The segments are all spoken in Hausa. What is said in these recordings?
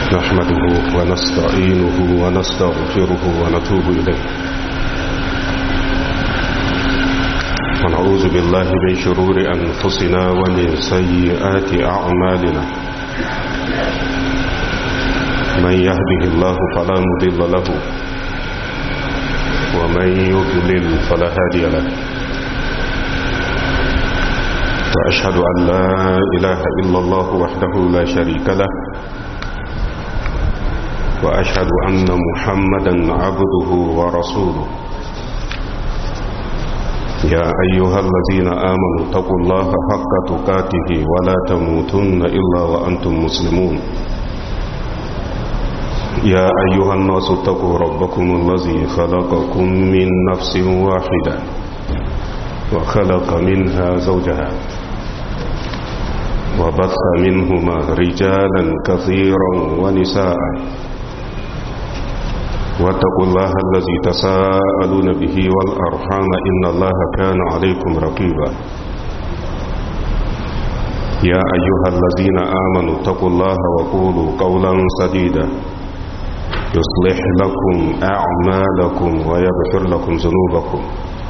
نحمده ونستعينه ونستغفره ونتوب إليه ونعوذ بالله من شرور أنفسنا ومن سيئات أعمالنا من يهده الله فلا مضل له ومن يضلل فلا هادي له وأشهد أن لا إله إلا الله وحده لا شريك له وأشهد أن محمدا عبده ورسوله يا أيها الذين آمنوا اتقوا الله حق تقاته ولا تموتن إلا وأنتم مسلمون يا أيها الناس اتقوا ربكم الذي خلقكم من نفس واحدة وخلق منها زوجها وبث منهما رجالا كثيرا ونساء واتقوا الله الذي تساءلون به والأرحام إن الله كان عليكم رقيبا يا أيها الذين آمنوا اتقوا الله وقولوا قولا سديدا يصلح لكم أعمالكم ويغفر لكم ذنوبكم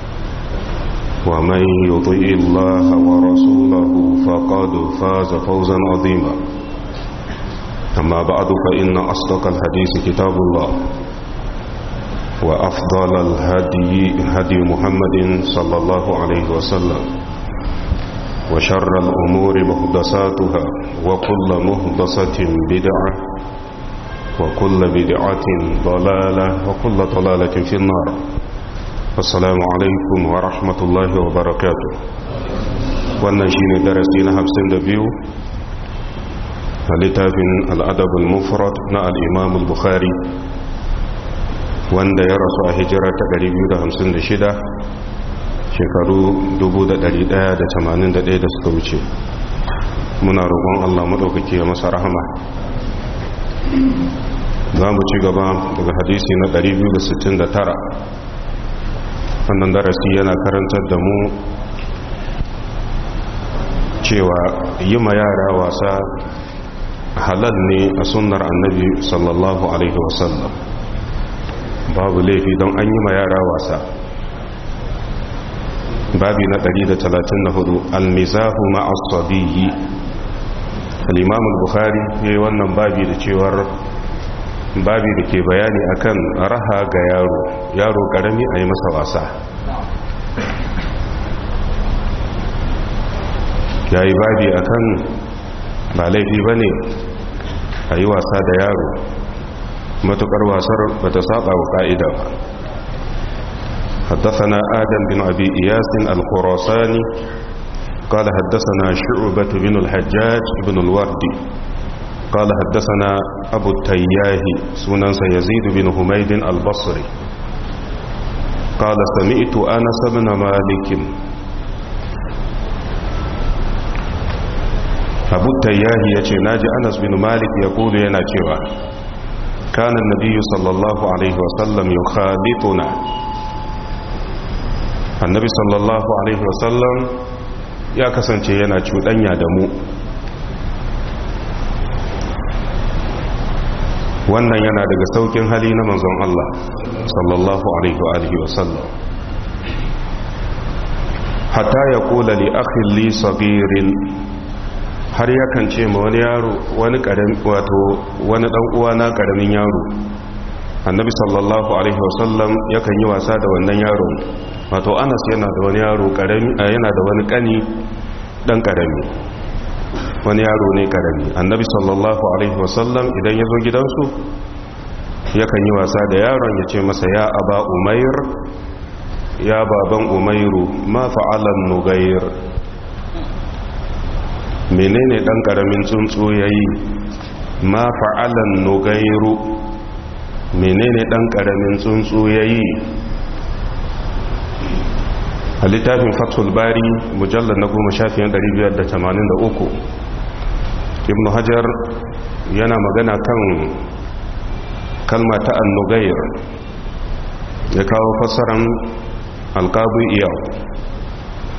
ومن يطيع الله ورسوله فقد فاز فوزا عظيما أما بعد فإن أصدق الحديث كتاب الله وأفضل الهدي هدي محمد صلى الله عليه وسلم وشر الأمور مهدساتها وكل مهدسة بدعة وكل بدعة ضلالة وكل ضلالة في النار السلام عليكم ورحمة الله وبركاته wannan shine darasi na 52 a littafin al'adab al-mufrad na al-imam al-bukhari wanda ya rasu a hijira ta 256 shekaru 1181 da suka wuce muna roƙon Allah maɗaukaki ya masa rahama za mu ci gaba daga hadisi na 269 wannan darasi yana karantar da mu cewa yi ma yara wasa halal ne a sunnar annabi sallallahu alaihi wasallam babu laifi don an yi ma yara wasa babi na 134 almizahu ma'asabiyi al-imam al-bukhari yayi wannan babi da cewar babi da ke bayani akan raha ga yaro yaro karami a yi masa wasa ya yi babi akan ba laifi ba ne a yi wasa da yaro matukar wasar ba ta saba wa ka'ida ba حدثنا آدم بن أبي إياس الخراساني قال حدثنا شعبة بن الحجاج بن الوردي قال حدثنا أبو التياه سنن يزيد بن حميد البصري قال سمعت أنس بن مالك أبو التياه يتي ناجي أنس بن مالك يقول ينا cewa كان النبي صلى الله عليه وسلم يخالطنا النبي صلى الله عليه وسلم ya kasance yana cuɗanya da mu wannan yana daga saukin hali na manzon Allah sallallahu alaihi wa alihi wasallam hatta ya kula li akhin li sagirin har yakan ce ma wani yaro wani karami wato wani dan uwa na karamin yaro annabi sallallahu alaihi wasallam yakan yi wasa da wannan yaro wato Anas yana da wani yaro karami yana da wani kani dan karami wani yaro ne karami annabi sallallahu alaihi wasallam idan ya zo gidansu yakan yi wasa da yaron ya ce masa ya aba umair ya baban umairu ma fa'alan nugair menene dan karamin tsuntsu yayi ma fa'alan nugairu menene dan karamin tsuntsu yayi a littafin fathul bari mujallar na goma shafiyan 583 ibn hajar yana magana kan kalma ta annugayar ya kawo fassaran alkabu iyau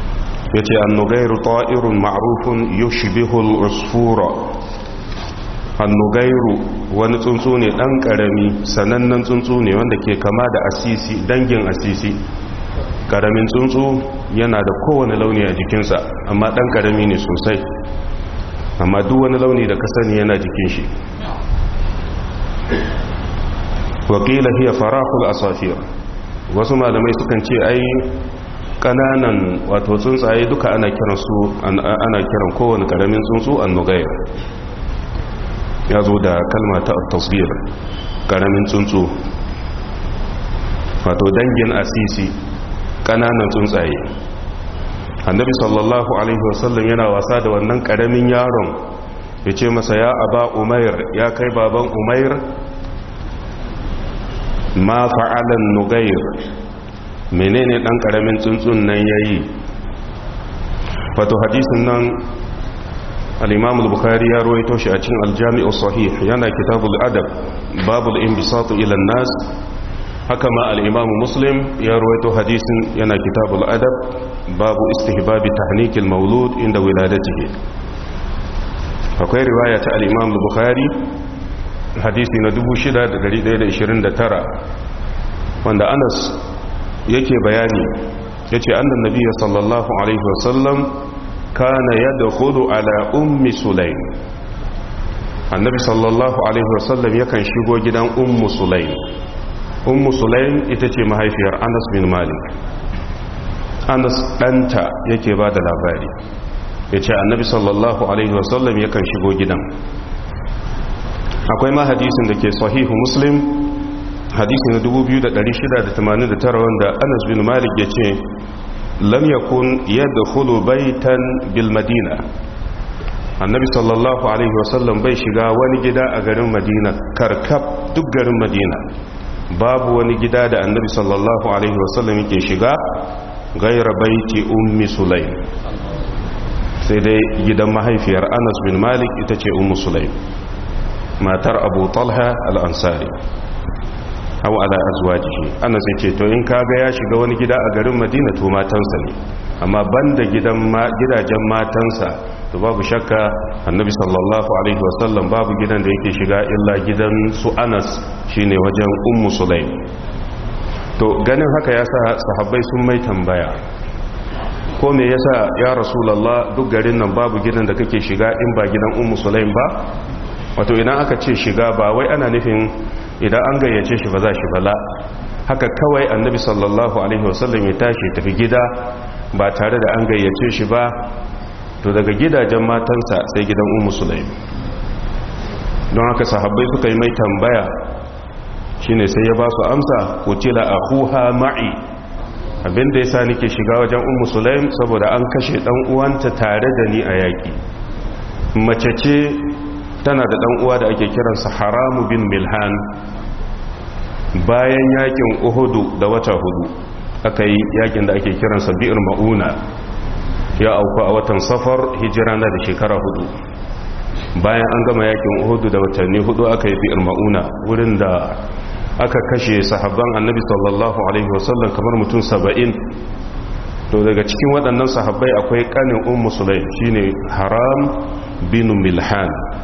ya ce annugayar ta'irun ma'arufun yushbihul usfura hannugairu wani tsuntsu ne ɗan ƙarami sanannen tsuntsu ne wanda ke kama da asisi dangin asisi ƙaramin tsuntsu yana da kowane launi a jikinsa amma ɗan ƙarami ne sosai amma duk wani launi da kasani yana jikin shi wakila hiya farahul asafir wasu malamai sukan ce ai kananan wato tsuntsaye duka ana kiran su ana kiran kowane karamin tsuntsu annugayr ya zo da kalma ta tasbir karamin tsuntsu wato dangin asisi kananan tsuntsaye annabi sallallahu alaihi wasallam yana wasa da wannan karamin yaron ya ce masa ya aba umair ya kai baban umair ma fa'alan nugayr menene dan karamin tsuntsun nan yayi wato hadisin nan al-imam al-bukhari ya rawaito shi a cikin al-jami' sahih yana kitabul adab babul inbisat ila an-nas haka ma al-imam muslim ya rawaito hadisin yana kitabul adab babu istihbab tahnik al-mawlud inda wiladatihi akwai riwaya ta al-imam al-bukhari hadisi na 6129 wanda Anas yake bayani yace annan nabiyyi sallallahu alaihi wasallam kana yadkhulu ala ummi sulaim annabi sallallahu alaihi wasallam yakan shigo gidan ummu sulaim ummu sulaim ita ce mahaifiyar Anas bin Malik Anas danta yake ba da labari yace annabi sallallahu alaihi wasallam yakan shigo gidan akwai ma hadisin da ke sahihu muslim hadisi na 2689 wanda anas bin malik ya ce lam yakun yadkhulu baitan bil madina annabi sallallahu alaihi wasallam bai shiga wani gida a garin madina karkab duk garin madina babu wani gida da annabi sallallahu alaihi wasallam yake shiga gaira baiti ummi sulaim sai dai gidan mahaifiyar anas bin malik ita ce ummu sulaim matar abu talha al-ansari hau ala azwajihi ana sai ce to in kaga ya shiga wani gida a garin madina to matansa ne amma banda gidan gidajen matansa to babu shakka annabi sallallahu alaihi wasallam babu gidan da yake shiga illa gidan su anas shine wajen ummu sulaim to ganin haka yasa sahabbai sun mai tambaya ko me yasa ya rasulullah duk garin nan babu gidan da kake shiga in ba gidan ummu sulaim ba wato idan aka ce shiga ba wai ana nufin idan an gayyace shi ba za shi bala haka kawai annabi sallallahu alaihi wasallam ya tashi tafi gida ba tare da an gayyace shi ba to daga gidajen matansa sai gidan ummu sulaim don haka sahabbai suka yi mai tambaya shine sai ya ba su amsa kutila akhuha ma'i abinda yasa nake shiga wajen ummu sulaim saboda an kashe dan uwanta tare da ni a yaki mace ce tana da dan uwa da ake kiransa haramu bin milhan bayan yakin uhudu da wata hudu aka yi yakin da ake kiransa bi'ir ma'una ya auku a watan safar hijira na da shekara hudu bayan an gama yakin uhudu da watanni hudu aka yi bi'ir ma'una wurin da aka kashe sahabban annabi sallallahu alaihi wasallam kamar mutum saba'in to daga cikin waɗannan sahabbai akwai ƙanin ummu sulaim shine haram bin milhan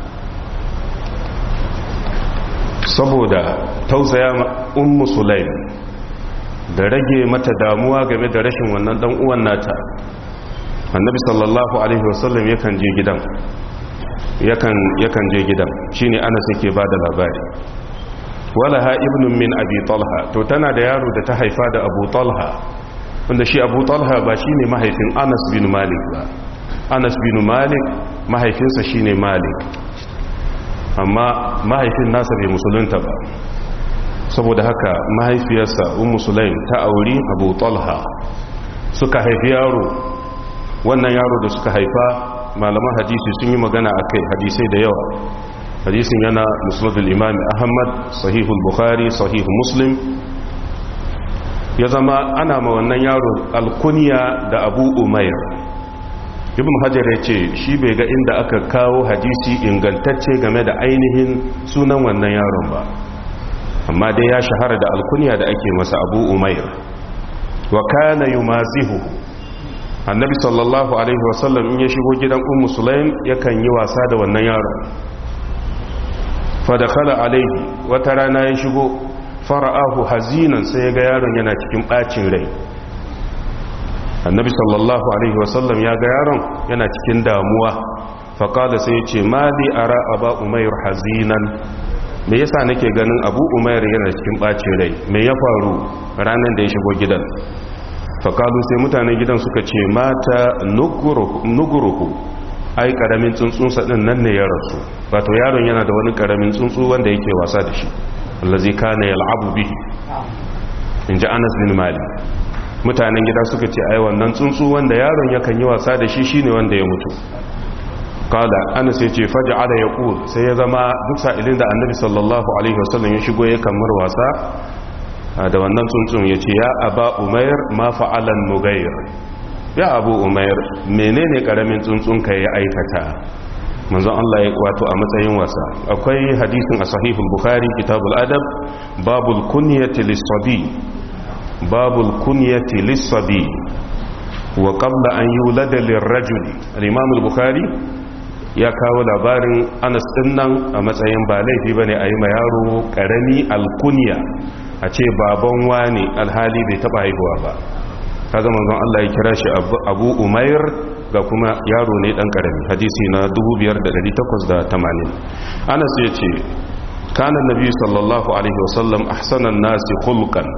saboda tausaya ummu sulaim da rage mata damuwa game da rashin wannan dan uwan nata annabi sallallahu alaihi wasallam yakan je gidan yakan yakan je gidan shine Anas yake bada labari walaha ibnun min abi talha to tana da yaro da ta haifa da abu talha wanda shi abu talha ba shine mahaifin Anas bin Malik ba Anas bin Malik mahaifinsa shine Malik amma mahaifin nasa bai musulunta ba saboda haka mahaifiyarsa ummu sulaim ta auri abu talha suka haifi yaro wannan yaro da suka haifa malaman hadisi sun yi magana a kai hadisai da yawa hadisin yana musnadul imam ahmad sahihul bukhari sahihu muslim ya zama ana ma wannan yaro alkunya da abu umair ibn hajar ya ce shi bai ga inda aka kawo hadisi ingantacce game da ainihin sunan wannan yaron ba amma dai ya shahara da alkunya da ake masa abu umair wa kana yumazihu annabi sallallahu alaihi wasallam in ya shigo gidan ummu sulaim yakan yi wasa da wannan yaron fadakhala alaihi wata rana ya shigo fara'ahu hazinan sai ya ga yaron yana cikin bacin rai annabi sallallahu alaihi wasallam ya ga yaron yana cikin damuwa faƙada sai ya ce mali ara aba umair hazinan me yasa nake ganin abu umair yana cikin bacin rai me ya faru ranar da ya shigo gidan faƙalu sai mutanen gidan suka ce mata nuguruhu ai ƙaramin tsuntsunsa ɗin nan ne ya rasu wato yaron yana da wani ƙaramin tsuntsu wanda yake wasa da shi allazi kana yal'abu bihi in ji anas bin malik mutanen gida suka ce ai wannan tsuntsu wanda yaron yakan yi wasa da shi shine wanda ya mutu kala anas ya ce faja'ala yaqul sai ya zama duk sa'ilin da annabi sallallahu alaihi wasallam ya shigo ya kamar wasa da wannan tsuntsun ya ce ya aba umair ma fa'alan nugayr ya abu umair menene karamin tsuntsun ka ya aikata manzon Allah ya wato a matsayin wasa akwai hadisin a sahihul bukhari kitabul adab babul kunyati lis-sabi babul kunyati lis-sabi wa qabla an yulada lir-rajuli al-imam al-bukhari ya kawo labarin Anas din nan a matsayin ba laifi bane a yi ma yaro karami al-kunya a ce baban wani alhali bai taba haihuwa ba kaga manzon Allah ya kira shi Abu Umair ga kuma yaro ne dan karami hadisi na 5880 Anas ya ce kana nabi sallallahu alaihi wasallam ahsanan nasi khulqan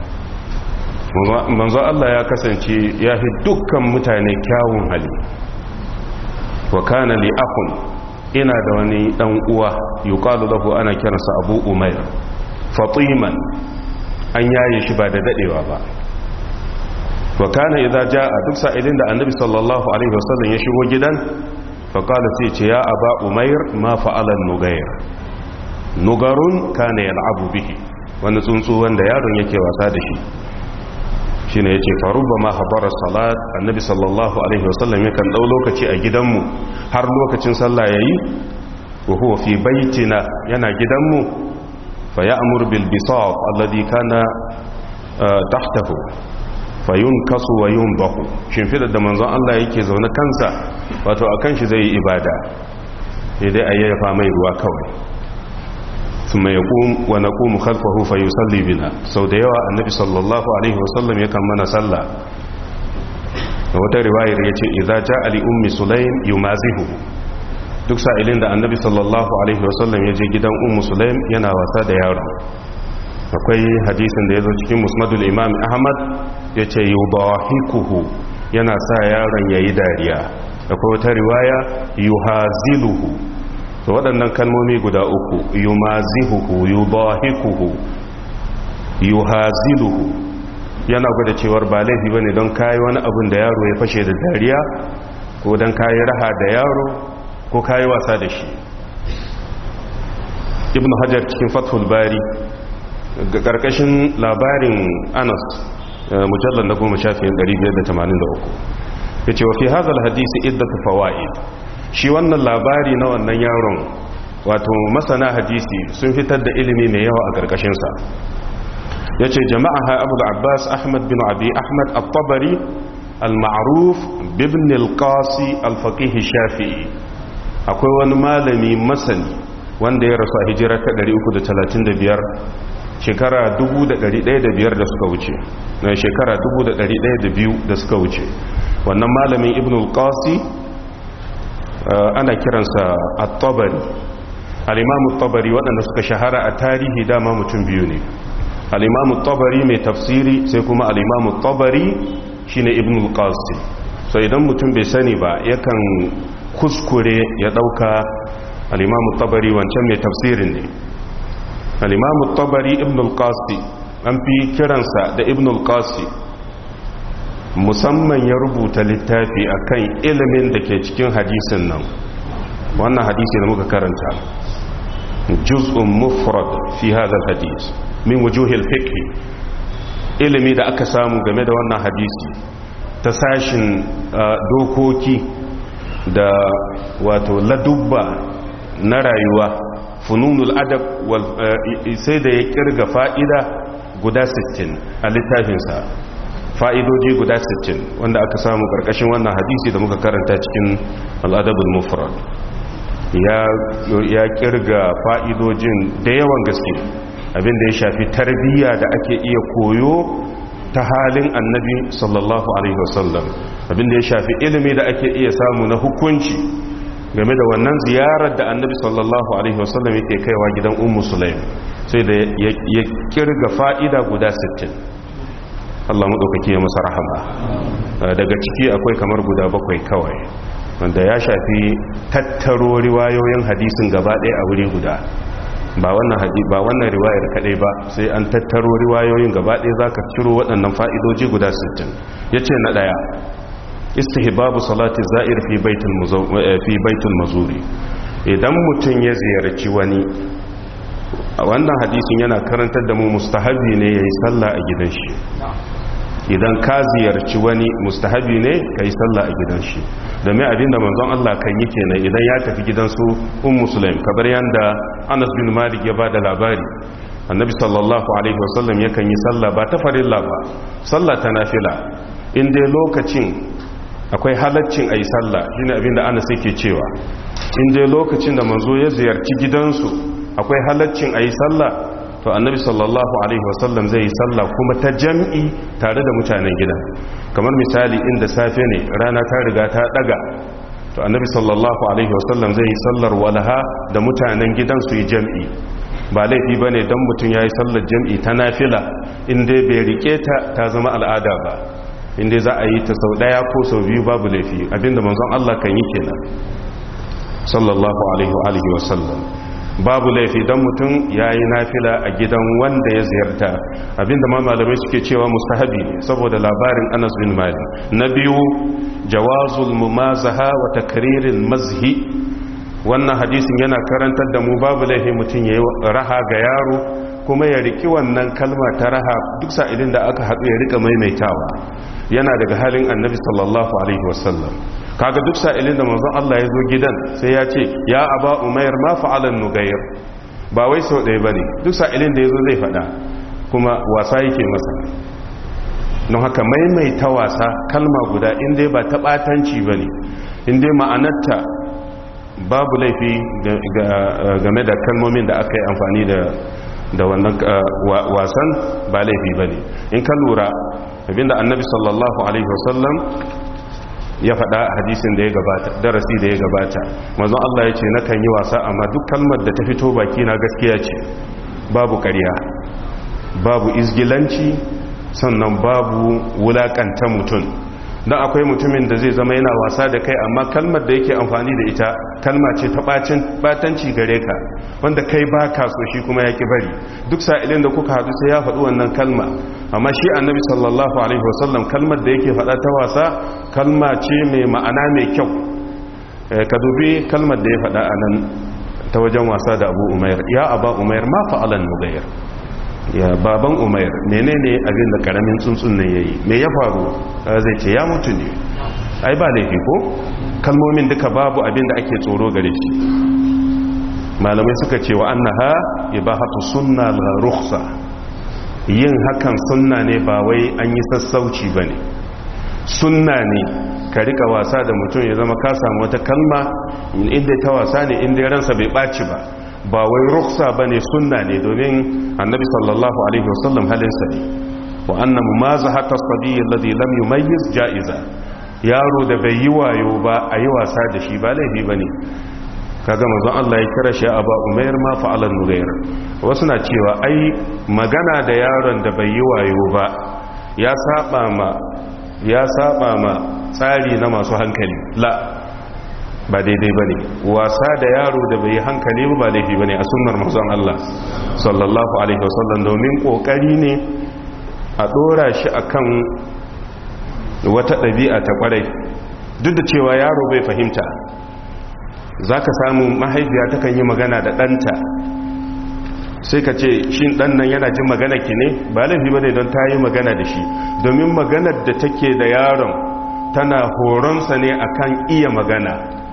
manzon Allah ya kasance ya fi dukkan mutane kyawun hali wa kana li akhun ina da wani dan uwa yuqalu lahu ana kiransa Abu Umair fatiman an yaye shi ba da dadewa ba wa kana idza jaa duk sa'ilin da annabi sallallahu alaihi wasallam ya shigo gidan fa qala sai ce ya aba umair ma fa'ala nugayr nugarun kana yal'abu bihi wani tsuntsu wanda yaron yake wasa da shi shine yace fa rubbama habara salat annabi sallallahu alaihi wasallam yakan dau lokaci a gidanmu har lokacin sallah yayi wa huwa fi baitina yana gidanmu fa ya'mur bil bisat alladhi kana tahtahu fayun kasu wa yun bahu shimfidar da manzon Allah yake zaune kansa wato a kan shi zai yi ibada idai a yayyafa mai ruwa kawai su mai yaƙum wa na ƙumu khalfahu fa yi salli bina sau da yawa annabi sallallahu alaihi wasallam yakan mana sallah da wata riwayar ya ce idza ja ali ummi sulaim yumazihu duk sa'ilin da annabi sallallahu alaihi wasallam ya je gidan ummu sulaim yana wasa da yaro akwai hadisin da ya zo cikin musnadul imam ahmad ya ce yi hikuhu yana sa yaron ya yi dariya akwai wata riwaya yi haziluhu da waɗannan kalmomi guda uku yi mazihuhu yi hikuhu yi haziluhu yana gwada cewar ba laifi ba ne don kayi wani abin da yaro ya fashe da dariya ko don kayi raha da yaro ko kayi wasa da shi ibn hajar cikin fathul bari ga karkashin labarin anas mujallar na goma shafiyan 583 ya ce wa fi hazal hadisi iddata fawa'id shi wannan labari na wannan yaron wato masana hadisi sun fitar da ilimi mai yawa a karkashinsa ya ce jama'a ha abu abbas ahmad bin abi ahmad al-tabari al-ma'ruf bibin al-qasi al-faqih shafi'i akwai wani malami masani wanda ya rasu a hijira ta 335 shekara 1105 da suka wuce na shekara 1102 da suka wuce wannan malamin ibn al-qasi ana kiransa at-tabari al-imam at-tabari waɗanda suka shahara a tarihi dama mutum biyu ne al-imam at-tabari mai tafsiri sai kuma al-imam at-tabari shine ibn al-qasi so idan mutum bai sani ba yakan kuskure ya dauka al-imam at-tabari wancan mai tafsirin ne al-imam tabari ibn al-qasi an fi kiransa da ibn al-qasi musamman ya rubuta littafi akan ilimin da ke cikin hadisin nan wannan hadisi da muka karanta juz'un mufrad fi hadha al-hadis min wujuhil fiqh ilimi da aka samu game da wannan hadisi ta sashin dokoki da wato ladubba na rayuwa fununul adab sai da ya kirga fa'ida guda 60 a littafinsa fa'idoji guda 60 wanda aka samu ƙarƙashin wannan hadisi da muka karanta cikin al'adabul mufrad ya kirga fa'idojin da yawan gaske abinda ya shafi tarbiyya da ake iya koyo ta halin annabi sallallahu alaihi wasallam abinda ya shafi ilimi da ake iya samu na hukunci game da wannan ziyarar da annabi sallallahu alaihi wasallam yake kaiwa gidan ummu sulaim sai da ya kirga fa'ida guda 60 Allah maɗaukaki ya masa rahama daga ciki akwai kamar guda bakwai kawai wanda ya shafi tattaro riwayoyin hadisin gaba ɗaya a wuri guda ba wannan hadi ba wannan riwayar kadai ba sai an tattaro riwayoyin gaba ɗaya zaka ciro waɗannan fa'idoji guda 60 yace na daya istihbabu salati za'ir fi baitul fi baitul mazuri idan mutun ya ziyarci wani wannan hadisin yana karantar da mu mustahabi ne yayi sallah a gidan shi idan ka ziyarci wani mustahabi ne kai sallah a gidan shi domin abinda manzon Allah kan yi kenan idan ya tafi gidansu ummu sulaim kabar yanda Anas bin Malik ya bada labari annabi sallallahu alaihi wasallam yakan yi sallah ba ta farilla ba sallah ta nafila in dai lokacin akwai halaccin ayi sallah shine abinda Anas yake cewa in dai lokacin da manzo ya ziyarci gidansu akwai halaccin ayi sallah to annabi sallallahu alaihi wasallam zai yi sallah kuma ta jam'i tare da mutanen gidan kamar misali inda safe ne rana ta riga ta daga to annabi sallallahu alaihi wasallam zai yi sallar walaha da mutanen gidan su yi jam'i ba laifi ba ne don mutum ya yi sallar jam'i ta nafila inda bai rike ta ta zama al'ada ba inda za a yi ta sau daya ko sau biyu babu laifi abinda manzon Allah kan yi kenan sallallahu alaihi wasallam babu laifi don mutum ya yi nafila a gidan wanda ya ziyarta abinda ma malamai suke cewa mustahabi ne saboda labarin anas bin mali na biyu jawazul mumazaha wa takririn mazhi wannan hadisin yana karantar da mu babu laifi mutum ya yi raha ga yaro kuma ya riki wannan kalma ta raha duk sa'ilin da aka haɗu ya rika maimaitawa yana daga halin annabi sallallahu alaihi wasallam kaga duk sa'ilin da manzon Allah ya zo gidan sai ya ce ya aba umayr ma fa'alan nugayr ba wai sau ɗaya bane duk sa'ilin da yazo zai faɗa kuma wasa yake masa don haka maimaita wasa kalma guda in dai ba ta batanci bane in dai ma'anarta babu laifi game da kalmomin da aka yi amfani da da wannan wasan ba laifi bane in ka lura abinda annabi sallallahu alaihi wasallam ya faɗa a hadisin da ya gabata darasi da ya gabata mazan Allah ya ce na kan yi wasa amma duk kalmar da ta fito baki na gaskiya ce babu ƙarya babu izgilanci sannan babu wulaƙanta mutum don akwai mutumin da zai zama yana wasa da kai amma kalmar da yake amfani da ita kalma ce ta batanci gare ka wanda kai ba ka so shi kuma ya ki bari duk sa'ilin da kuka haɗu sai ya faɗi wannan kalma amma shi annabi sallallahu alaihi wasallam kalmar da yake faɗa ta wasa kalma ce mai ma'ana mai kyau ka dubi kalmar da ya faɗa a nan ta wajen wasa da abu umair ya aba umair ma fa'alan nugayar ya baban umair menene abin da karamin tsuntsun nan yayi me ya faru zai ce ya mutu ne ai ba laifi ko kalmomin duka babu abin da ake tsoro gare shi malamai suka ce wa annaha ibahatu sunna la rukhsa yin hakan sunna ne ba wai an yi sassauci bane sunna ne ka rika wasa da mutum ya zama ka samu wata kalma inda ta wasa ne inda ransa bai ɓaci ba ba wai ruksa ba ne sunna ne domin annabi sallallahu alaihi wasallam halinsa ne wa annan maza hata sabi alladhi lam yumayyiz ja'iza yaro da bai yi wayo ba a yi wasa da shi ba laifi ba ne kaga manzon Allah ya kira shi aba umair ma fa'alan nugair wasu na cewa ai magana da yaron da bai yi wayo ba ya saba ma ya saba ma tsari na masu hankali la ba daidai ba ne wasa da yaro da bai hankali ba laifi ba ne a sunnar mazan Allah sallallahu alaihi wasallam domin kokari ne a dora shi akan wata ɗabi'a ta kwarai duk da cewa yaro bai fahimta za ka samu mahaifiya takan yi magana da ɗanta sai ka ce shi ɗan nan yana jin magana ki ne ba laifi ba ne don ta yi magana da shi domin maganar da take da yaron tana horonsa ne akan iya magana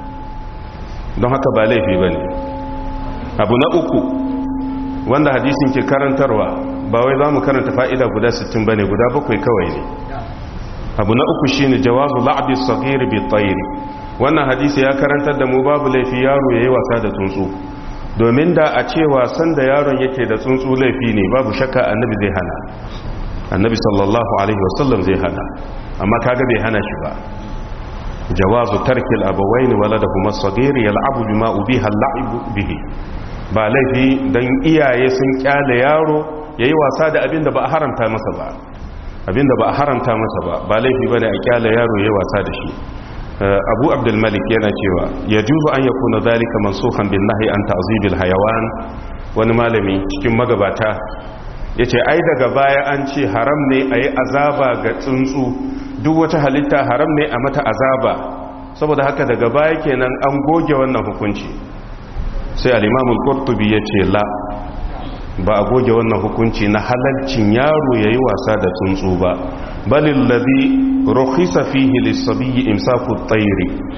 don haka ba laifi ba ne abu na uku wanda hadisin ke karantarwa ba wai za mu karanta fa'ida guda 60 ba ne guda bakwai kawai ne abu na uku shi ne jawazu la'abis sagiri bi tsayiri wannan hadisi ya karantar da mu babu laifi yaro yayi wasa da tsuntsu domin da a ce wasan da yaron yake da tsuntsu laifi ne babu shakka annabi zai hana annabi sallallahu alaihi wasallam zai hana amma kaga bai hana shi ba jawazu tarkil abawain waladahuma as-saghir yal'abu bima ubiha al-la'ib bihi ba laifi dan iyaye sun kyale yaro yayi wasa da abinda ba a haramta masa ba abinda ba a haramta masa ba ba laifi bane a kyale yaro yayi wasa da shi abu abdul malik yana cewa yajuzu an yakuna zalika mansukhan bin nahyi an ta'zibil hayawan wani malami cikin magabata yace ai daga baya an ce haram ne ayi azaba ga tsuntsu duk wata halitta haram ne a mata azaba saboda haka daga baya kenan an goge wannan hukunci sai al-imam al-qurtubi yace la ba a goge wannan hukunci na halalcin yaro yayi wasa da tsuntsu ba balil ladhi rukhisa fihi lis-sabiyyi imsaku at-tayr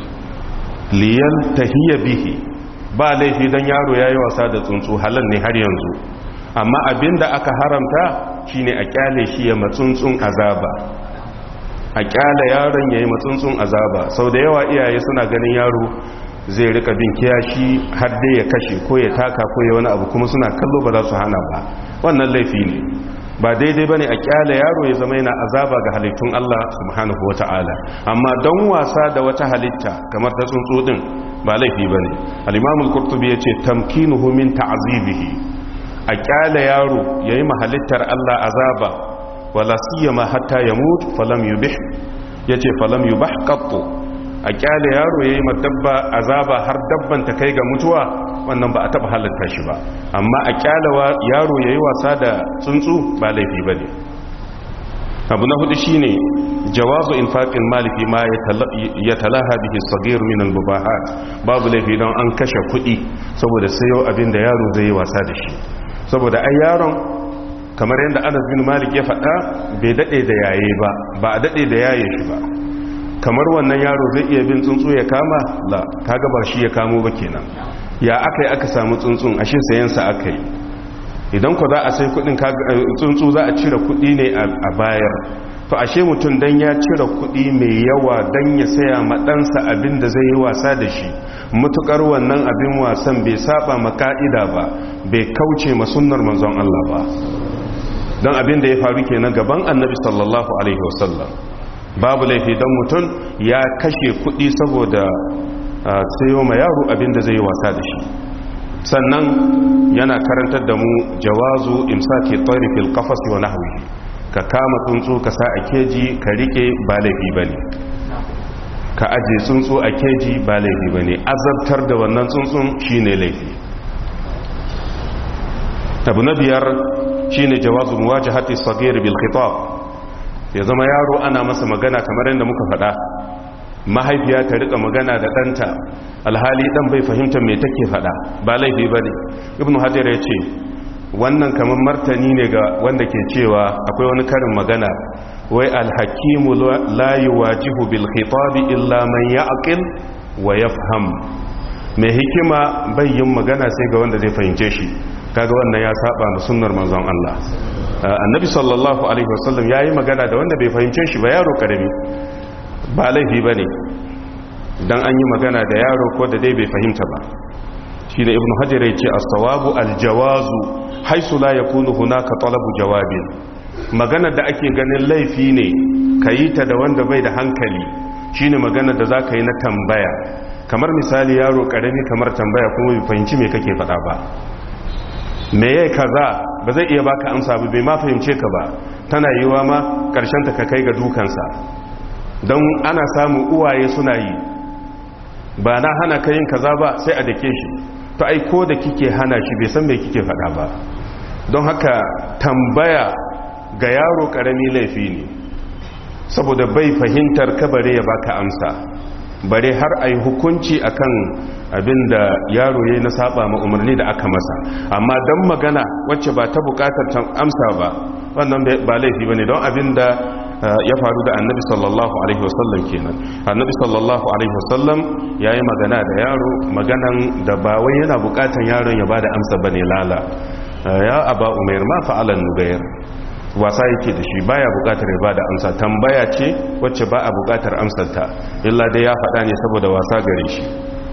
liyaltahiya bihi ba laifi dan yaro yayi wasa da tsuntsu halal ne har yanzu amma abinda aka haramta shine a kyale shi ya matsuntsun azaba a kyale yaron yayi matsuntsun azaba sau da yawa iyaye suna ganin yaro zai rika bin kiyashi har dai ya kashe ko ya taka ko ya wani abu kuma suna kallo ba za su hana ba wannan laifi ne ba daidai bane a kyale yaro ya zama yana azaba ga halittun Allah subhanahu wata'ala amma don wasa da wata halitta kamar ta tsuntsu din ba laifi bane al-imam al-qurtubi yace tamkinuhu min ta'zibihi a kyale yaro yayi mahalittar Allah azaba wala siyama hatta yamut falam yubih yace falam yubah qattu a kyale yaro yayi madabba azaba har dabban ta kai ga mutuwa wannan ba a taba halatta shi ba amma a kyale yaro yayi wasa da tsuntsu ba laifi bane abu na hudu shine jawazu infaqil mali fi ma yatalaha bihi as-saghir min al-mubahat babu laifi don an kashe kuɗi saboda sayo abin da yaro zai yi wasa da shi saboda ai yaron kamar yadda Anas bin Malik ya faɗa bai dade da yaye ba ba a dade da yaye shi ba kamar wannan yaro zai iya bin tsuntsu ya kama la kaga ba shi ya kamo ba kenan ya akai aka samu tsuntsun ashe sayan sa akai idan ku za a sai kudin tsuntsu za a cire kudi ne a bayar to ashe mutum dan ya cire kudi mai yawa dan ya saya ma ɗansa abin da zai yi wasa da shi mutukar wannan abin wasan bai saba ma ka'ida ba bai kauce ma sunnar manzon Allah ba don abin da ya faru kenan gaban annabi sallallahu alaihi wasallam babu laifi don mutum ya kashe kudi saboda sayo ma yaro abin da zai yi wasa da shi sannan yana karantar da mu jawazu imsaki tsari fil qafas wa nahwihi ka kama tsuntsu ka sa a keji ka rike ba laifi bane ka aje tsuntsu a keji ba laifi bane azabtar da wannan tsuntsun shine laifi abu na biyar shine jawazu muwajahati sagir bil khitab ya zama yaro ana masa magana kamar yadda muka faɗa mahaifiya ta rika magana da ɗanta alhali ɗan bai fahimta mai take faɗa ba laifi ba ne ibn hajjar ya ce wannan kamar martani ne ga wanda ke cewa akwai wani karin magana wai alhakimu la yuwajihu bil khitabi illa man ya'qil wa yafham mai hikima bai yin magana sai ga wanda zai fahimce shi kaga wannan ya saba da sunnar manzon Allah annabi sallallahu alaihi wasallam yayi magana da wanda bai fahimce shi ba yaro karami ba laifi ba ne don an yi magana da yaro ko da dai bai fahimta ba shi da ibn hajjar ya ce asawabu aljawazu haisu la ya kunu hunaka talabu jawabin magana da ake ganin laifi ne ka yi ta da wanda bai da hankali shine magana da za ka yi na tambaya kamar misali yaro karami kamar tambaya kuma bai fahimci me kake faɗa ba me yai kaza ba zai iya baka amsa ba bai ma fahimce ka ba tana yiwa ma karshen ta ka kai ga dukansa don ana samun uwaye suna yi ba na hana ka yin kaza ba sai a dake shi to ai ko da kike hana shi bai san me kike faɗa ba don haka tambaya ga yaro ƙarami laifi ne saboda bai fahimtar ka bare ya baka amsa bare har a yi hukunci akan abin da yaro ya yi na saba ma umarni da aka masa amma don magana wacce ba ta bukatar amsa ba wannan ba laifi ba ne don abin da ya faru da annabi sallallahu alaihi wasallam kenan annabi sallallahu alaihi wasallam ya yi magana da yaro maganan da ba wai yana bukatan yaron ya ba da amsa ba ne lala ya aba umair ma fa'alan nubayar wasa yake da shi baya bukatar ya bada amsa tambaya ce wacce ba a bukatar amsarta illa dai ya faɗa ne saboda wasa gare shi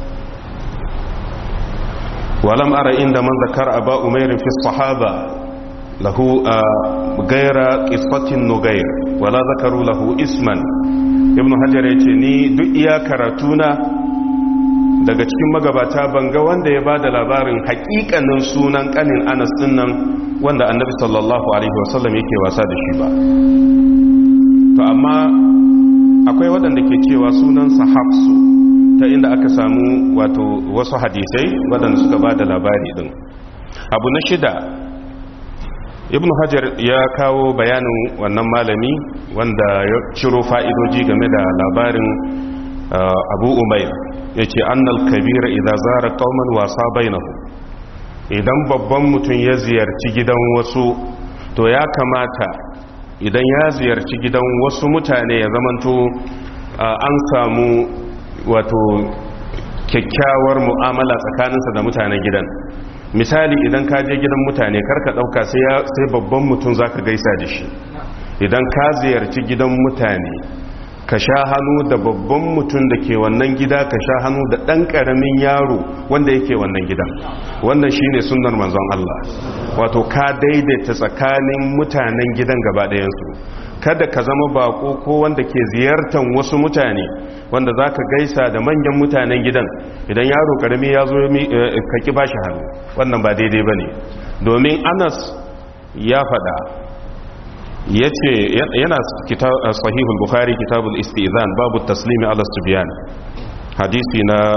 walam ara inda man zakar aba umairin fi sahaba lahu gaira qisfatin nugair wala zakaru lahu isman ibnu hajar yace ni duk iya karatuna daga cikin magabata banga wanda ya bada labarin hakikanin sunan kanin Anas dinnan wanda annabi sallallahu alaihi wasallam yake wasa da shi ba to amma akwai waɗanda ke cewa sunansa hafsu ta inda aka samu wato wasu hadisai waɗanda suka ba da labari ɗin abu na shida ibn hajar ya kawo bayanin wannan malami wanda ya ciro fa'idoji game da labarin abu umair ya ce annal kabira idan zara kauman wasa bainahu idan babban mutum ya ziyarci gidan wasu to ya kamata idan ya ziyarci gidan wasu mutane ya zamanto an samu wato kyakkyawar mu'amala tsakaninsa da mutanen gidan misali idan ka je gidan mutane karka dauka sai babban mutum zaka gaisa da shi idan ka ziyarci gidan mutane ka sha hannu da babban mutum da ke wannan gida ka sha hannu da ɗan ƙaramin yaro wanda yake wannan gidan wannan shine sunnar manzon Allah wato ka daidaita tsakanin mutanen gidan gaba ɗayansu kada ka zama bako ko wanda ke ziyartar wasu mutane wanda za ka gaisa da manyan mutanen gidan idan yaro ƙarami ya zo ka ki ba shi hannu wannan ba daidai ba ne domin anas ya faɗa ya ce yana sahihul bukhari kitabul istizan babu taslimi ala subyan hadisi na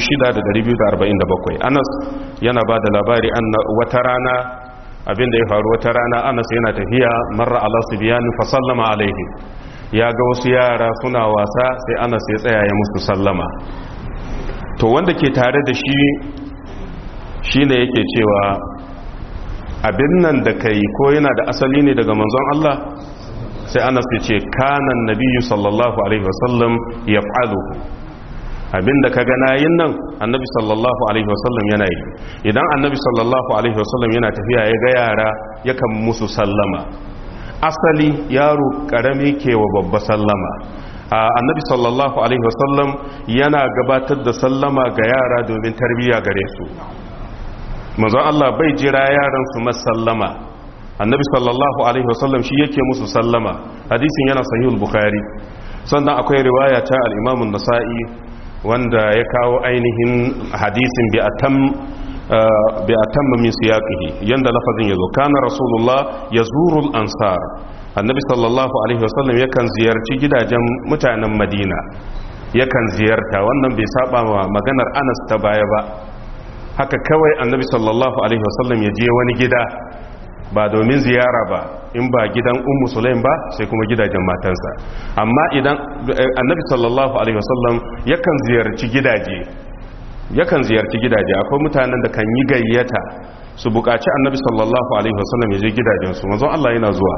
6247 anas yana ba da labari wata rana abinda ya faru wata rana anas yana tafiya marra ala subyan fa sallama alaihi ya ga wasu yara suna wasa sai anas ya tsaya ya musu sallama to wanda ke tare da shi shine yake cewa abin nan da kai ko yana da asali ne daga manzon Allah sai anas ya ce kanan nabiyyu sallallahu alaihi wasallam ya fa'aluhu abin da ka gana yin nan annabi sallallahu alaihi wasallam yana yi idan annabi sallallahu alaihi wasallam yana tafiya ya ga yara yakan musu sallama asali yaro karami ke wa babba sallama annabi sallallahu alaihi wasallam yana gabatar da sallama ga yara domin tarbiyya gare su manzon Allah bai jira yaran su masallama annabi sallallahu alaihi wasallam shi yake musu sallama hadisin yana sahihul bukhari sannan akwai riwaya ta al-imam an-nasa'i wanda ya kawo ainihin hadisin bi atam bi atam min siyaqihi yanda lafazin yazo kana rasulullah yazuru al-ansar annabi sallallahu alaihi wasallam yakan ziyarci gidajen mutanen madina yakan ziyarta wannan bai saba wa maganar Anas ta baya ba haka kawai annabi sallallahu alaihi wasallam ya je wani gida ba domin ziyara ba in ba gidan ummu sulaim ba sai kuma gidajen matansa amma idan annabi sallallahu alaihi wasallam yakan ziyarci gidaje yakan ziyarci gidaje akwai mutanen da kan yi gayyata su buƙaci annabi sallallahu alaihi wasallam ya je gidajensu manzon Allah yana zuwa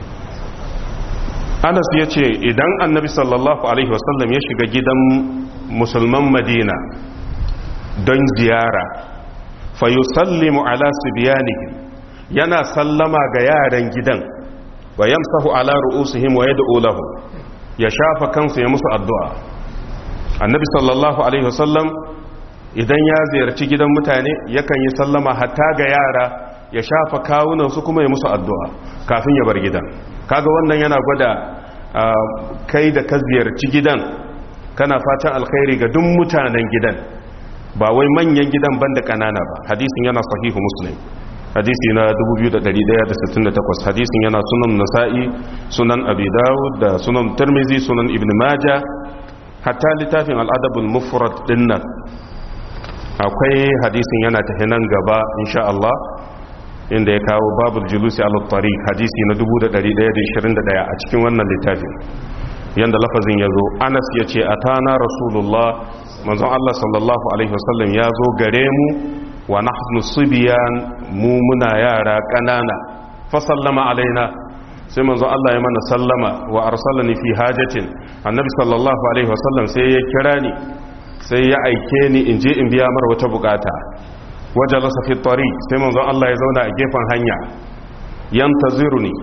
Anas ya ce idan annabi sallallahu alaihi wasallam ya shiga gidan musulman Madina don ziyara fa yusallimu ala sibyanihim yana sallama ga yaran gidan wa yamsahu ala ru'usihim wa yad'u lahum ya shafa kansu ya musu addu'a annabi sallallahu alaihi wasallam idan ya ziyarci gidan mutane yakan yi sallama hatta ga yara ya shafa kawunan su kuma ya musu addu'a kafin ya bar gidan kaga wannan yana gwada kai da ka ziyarci gidan kana fatan alkhairi ga duk mutanen gidan ba wai manyan gidan banda kanana ba hadisin yana sahihu muslim hadisi na 2168 hadisin yana sunan nasa'i sunan abi dawud da sunan tirmizi sunan ibn maja hatta littafin al'adabul mufrad dinnan akwai hadisin yana tafi nan gaba insha Allah inda ya kawo babul julusi ala tariq hadisi na 1121 a cikin wannan littafin yanda lafazin yazo Anas yace atana rasulullah manzon Allah sallallahu alaihi wasallam ya zo gare mu wa nahnu subyan mu muna yara kanana fa sallama alaina sai manzon Allah ya mana sallama wa arsalani fi hajatin annabi sallallahu alaihi wasallam sai ya kira ni sai ya aike ni in je in biya mara wata bukata wajalasa fi tariq sai manzon Allah ya zauna a gefen hanya yantaziruni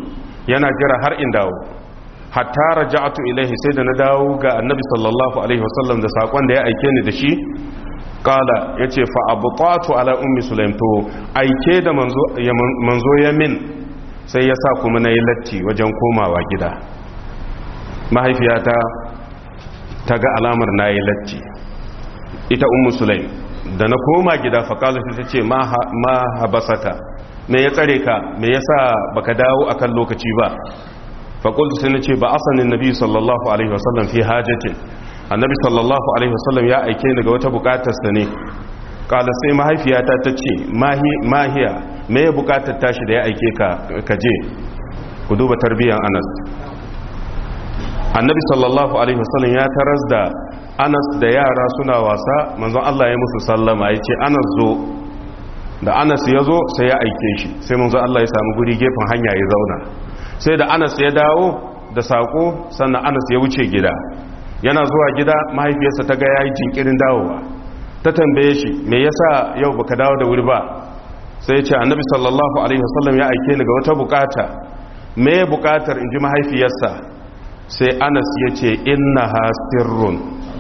yana jira har in dawo hatta raja'atu ilaihi sai da na dawo ga annabi sallallahu alaihi wasallam da sakon da ya aike ni da shi kala yace fa abtatu ala ummi sulaim to aike da manzo ya manzo ya min sai ya sa kuma nayi latti wajen komawa gida mahaifiyata ta ga alamar nayi latti ita ummu sulaim da na koma gida fa kala sai ta ce ma habasata me ya tsare ka me yasa baka dawo akan lokaci ba faƙultu sai na ce ba asanin nabi sallallahu alaihi wasallam fi hajjatin annabi sallallahu alaihi wasallam ya aike ni ga wata buƙatarsa ne ƙala sai mahaifiyata ta ce mahiya me ya buƙatar tashi da ya aike ka je ku duba tarbiyyar anas annabi sallallahu alaihi wasallam ya taras da anas da yara suna wasa manzon Allah ya musu sallama ya ce anas zo da anas ya zo sai ya aike shi sai manzon Allah ya samu guri gefen hanya ya zauna sai da anas ya dawo da sako sannan anas ya wuce gida yana zuwa gida mahaifiyarsa ta ga yayi jinkirin dawowa ta tambaye shi me yasa yau baka dawo da wuri ba sai ya ce annabi sallallahu alaihi wasallam ya aike ni ga wata bukata me bukatar inji mahaifiyarsa sai anas ya ce innaha sirrun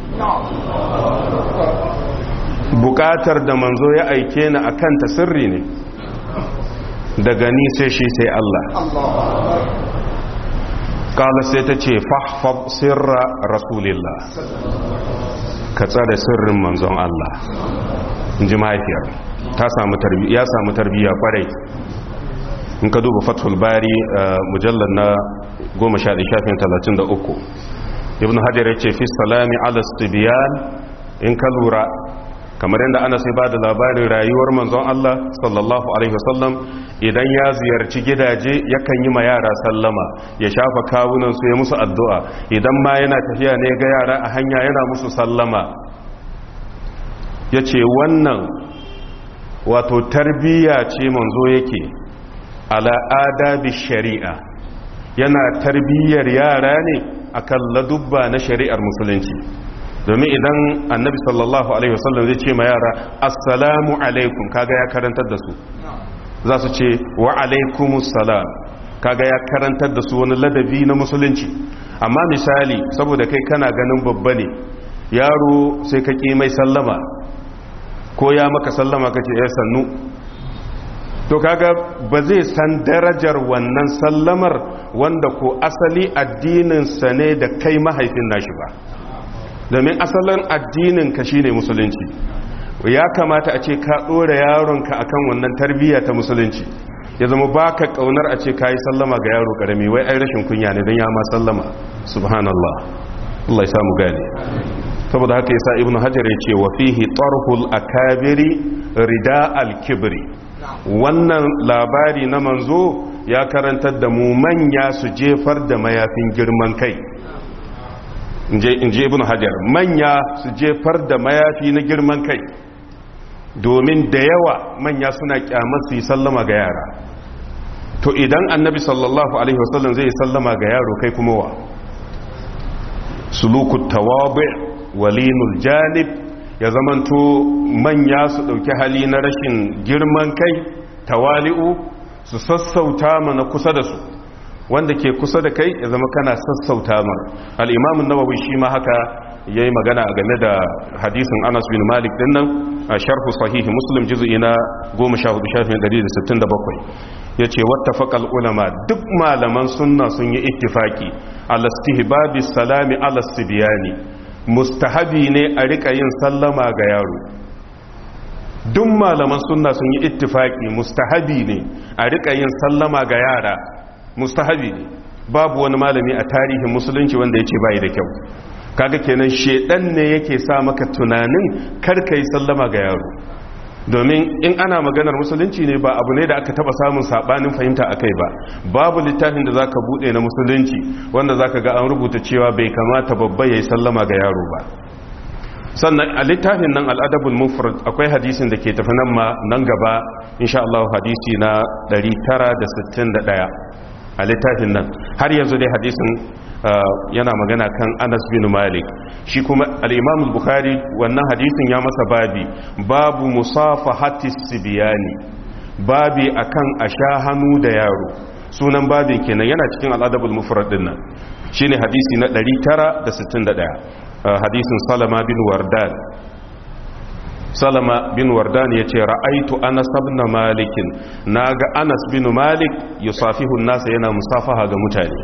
bukatar da manzo ya aike ni akan ta sirri ne daga ni sai shi sai Allah kala sai ta ce fahfab sirra rasulillah ka tsare sirrin manzon Allah in ji mahaifiyar ta samu tarbiyya ya samu tarbiyya kwarai in ka duba fathul bari mujallar na 11 shafin 33 ibn hajar ya ce fi salami ala stibiyan in ka lura kamar yadda ana sai ba da labarin rayuwar manzon Allah sallallahu alaihi wasallam idan ya ziyarci gidaje yakan yi ma yara sallama ya shafa kawunan su ya musu addu'a idan ma yana tafiya ne ga yara a hanya yana musu sallama ya ce wannan wato tarbiyya ce manzo yake ala adabi shari'a yana tarbiyyar yara ne akan ladubba na shari'ar musulunci domin idan annabi sallallahu alaihi wasallam zai ce ma yara assalamu alaikum kaga ya karantar da su za su ce wa alaikumus salam kaga ya karantar da su wani ladabi na musulunci amma misali saboda kai kana ganin babba ne yaro sai ka ƙi mai sallama ko ya maka sallama ka ce ya sannu to kaga ba zai san darajar wannan sallamar wanda ko asali addininsa ne da kai mahaifin nashi ba domin asalin addinin ka shine musulunci ya kamata a ce ka ɗora yaronka akan wannan tarbiyya ta musulunci ya zama baka kaunar a ce kayi sallama ga yaro karami wai ai rashin kunya ne don ya ma sallama subhanallah Allah ya samu gane saboda haka yasa ibnu hajar ya ce wa fihi tarhul akabiri rida al-kibri wannan labari na manzo ya karantar da mu manya su jefar da mayafin girman kai in je ibn hajar manya su jefar da mayafi na girman kai domin da yawa manya suna kyamar su yi sallama ga yara to idan annabi sallallahu alaihi wasallam zai yi sallama ga yaro kai kuma wa suluku tawabi walinul janib ya zamanto manya su dauki hali na rashin girman kai tawali'u su sassauta mana kusa da su wanda ke kusa da kai ya zama kana sassauta mar al'imamun nawawi shi ma haka ya yi magana game da hadisin anas bin malik din nan a sharhu sahihi muslim jizu'i na 14,167 ya ce wata faƙal ulama duk malaman sunna sun yi ittifaki alastihbabi salami alastibiyani mustahabi ne a riƙa yin sallama ga yaro duk malaman sunna sun yi ittifaki mustahabi ne a riƙa yin sallama ga yara mustahabi ne babu wani malami a tarihin musulunci wanda ya ce bayi da kyau kaga kenan shedan ne yake sa maka tunanin karka yi sallama ga yaro domin in ana maganar musulunci ne ba abu ne da aka taba samun sabanin fahimta akai ba babu littafin da zaka bude na musulunci wanda zaka ga an rubuta cewa bai kamata babba yayi sallama ga yaro ba sannan a littafin nan al'adabul mufrad akwai hadisin da ke tafi nan ma nan gaba insha Allah hadisi na 961 a littafin nan har yanzu dai hadisin yana magana kan anas bin malik shi kuma al'imamul bukhari wannan hadisin ya masa babi babu musafa hatis sibiyani babi akan a sha hannu da yaro sunan babin kenan yana cikin al'adabul mufrad din nan shine hadisi na 961 hadisin salama bin wardan salama bin wardan ya ce ra'aitu anas ibn malikin naga anas bin malik yusafihu nasa yana musafaha ga mutane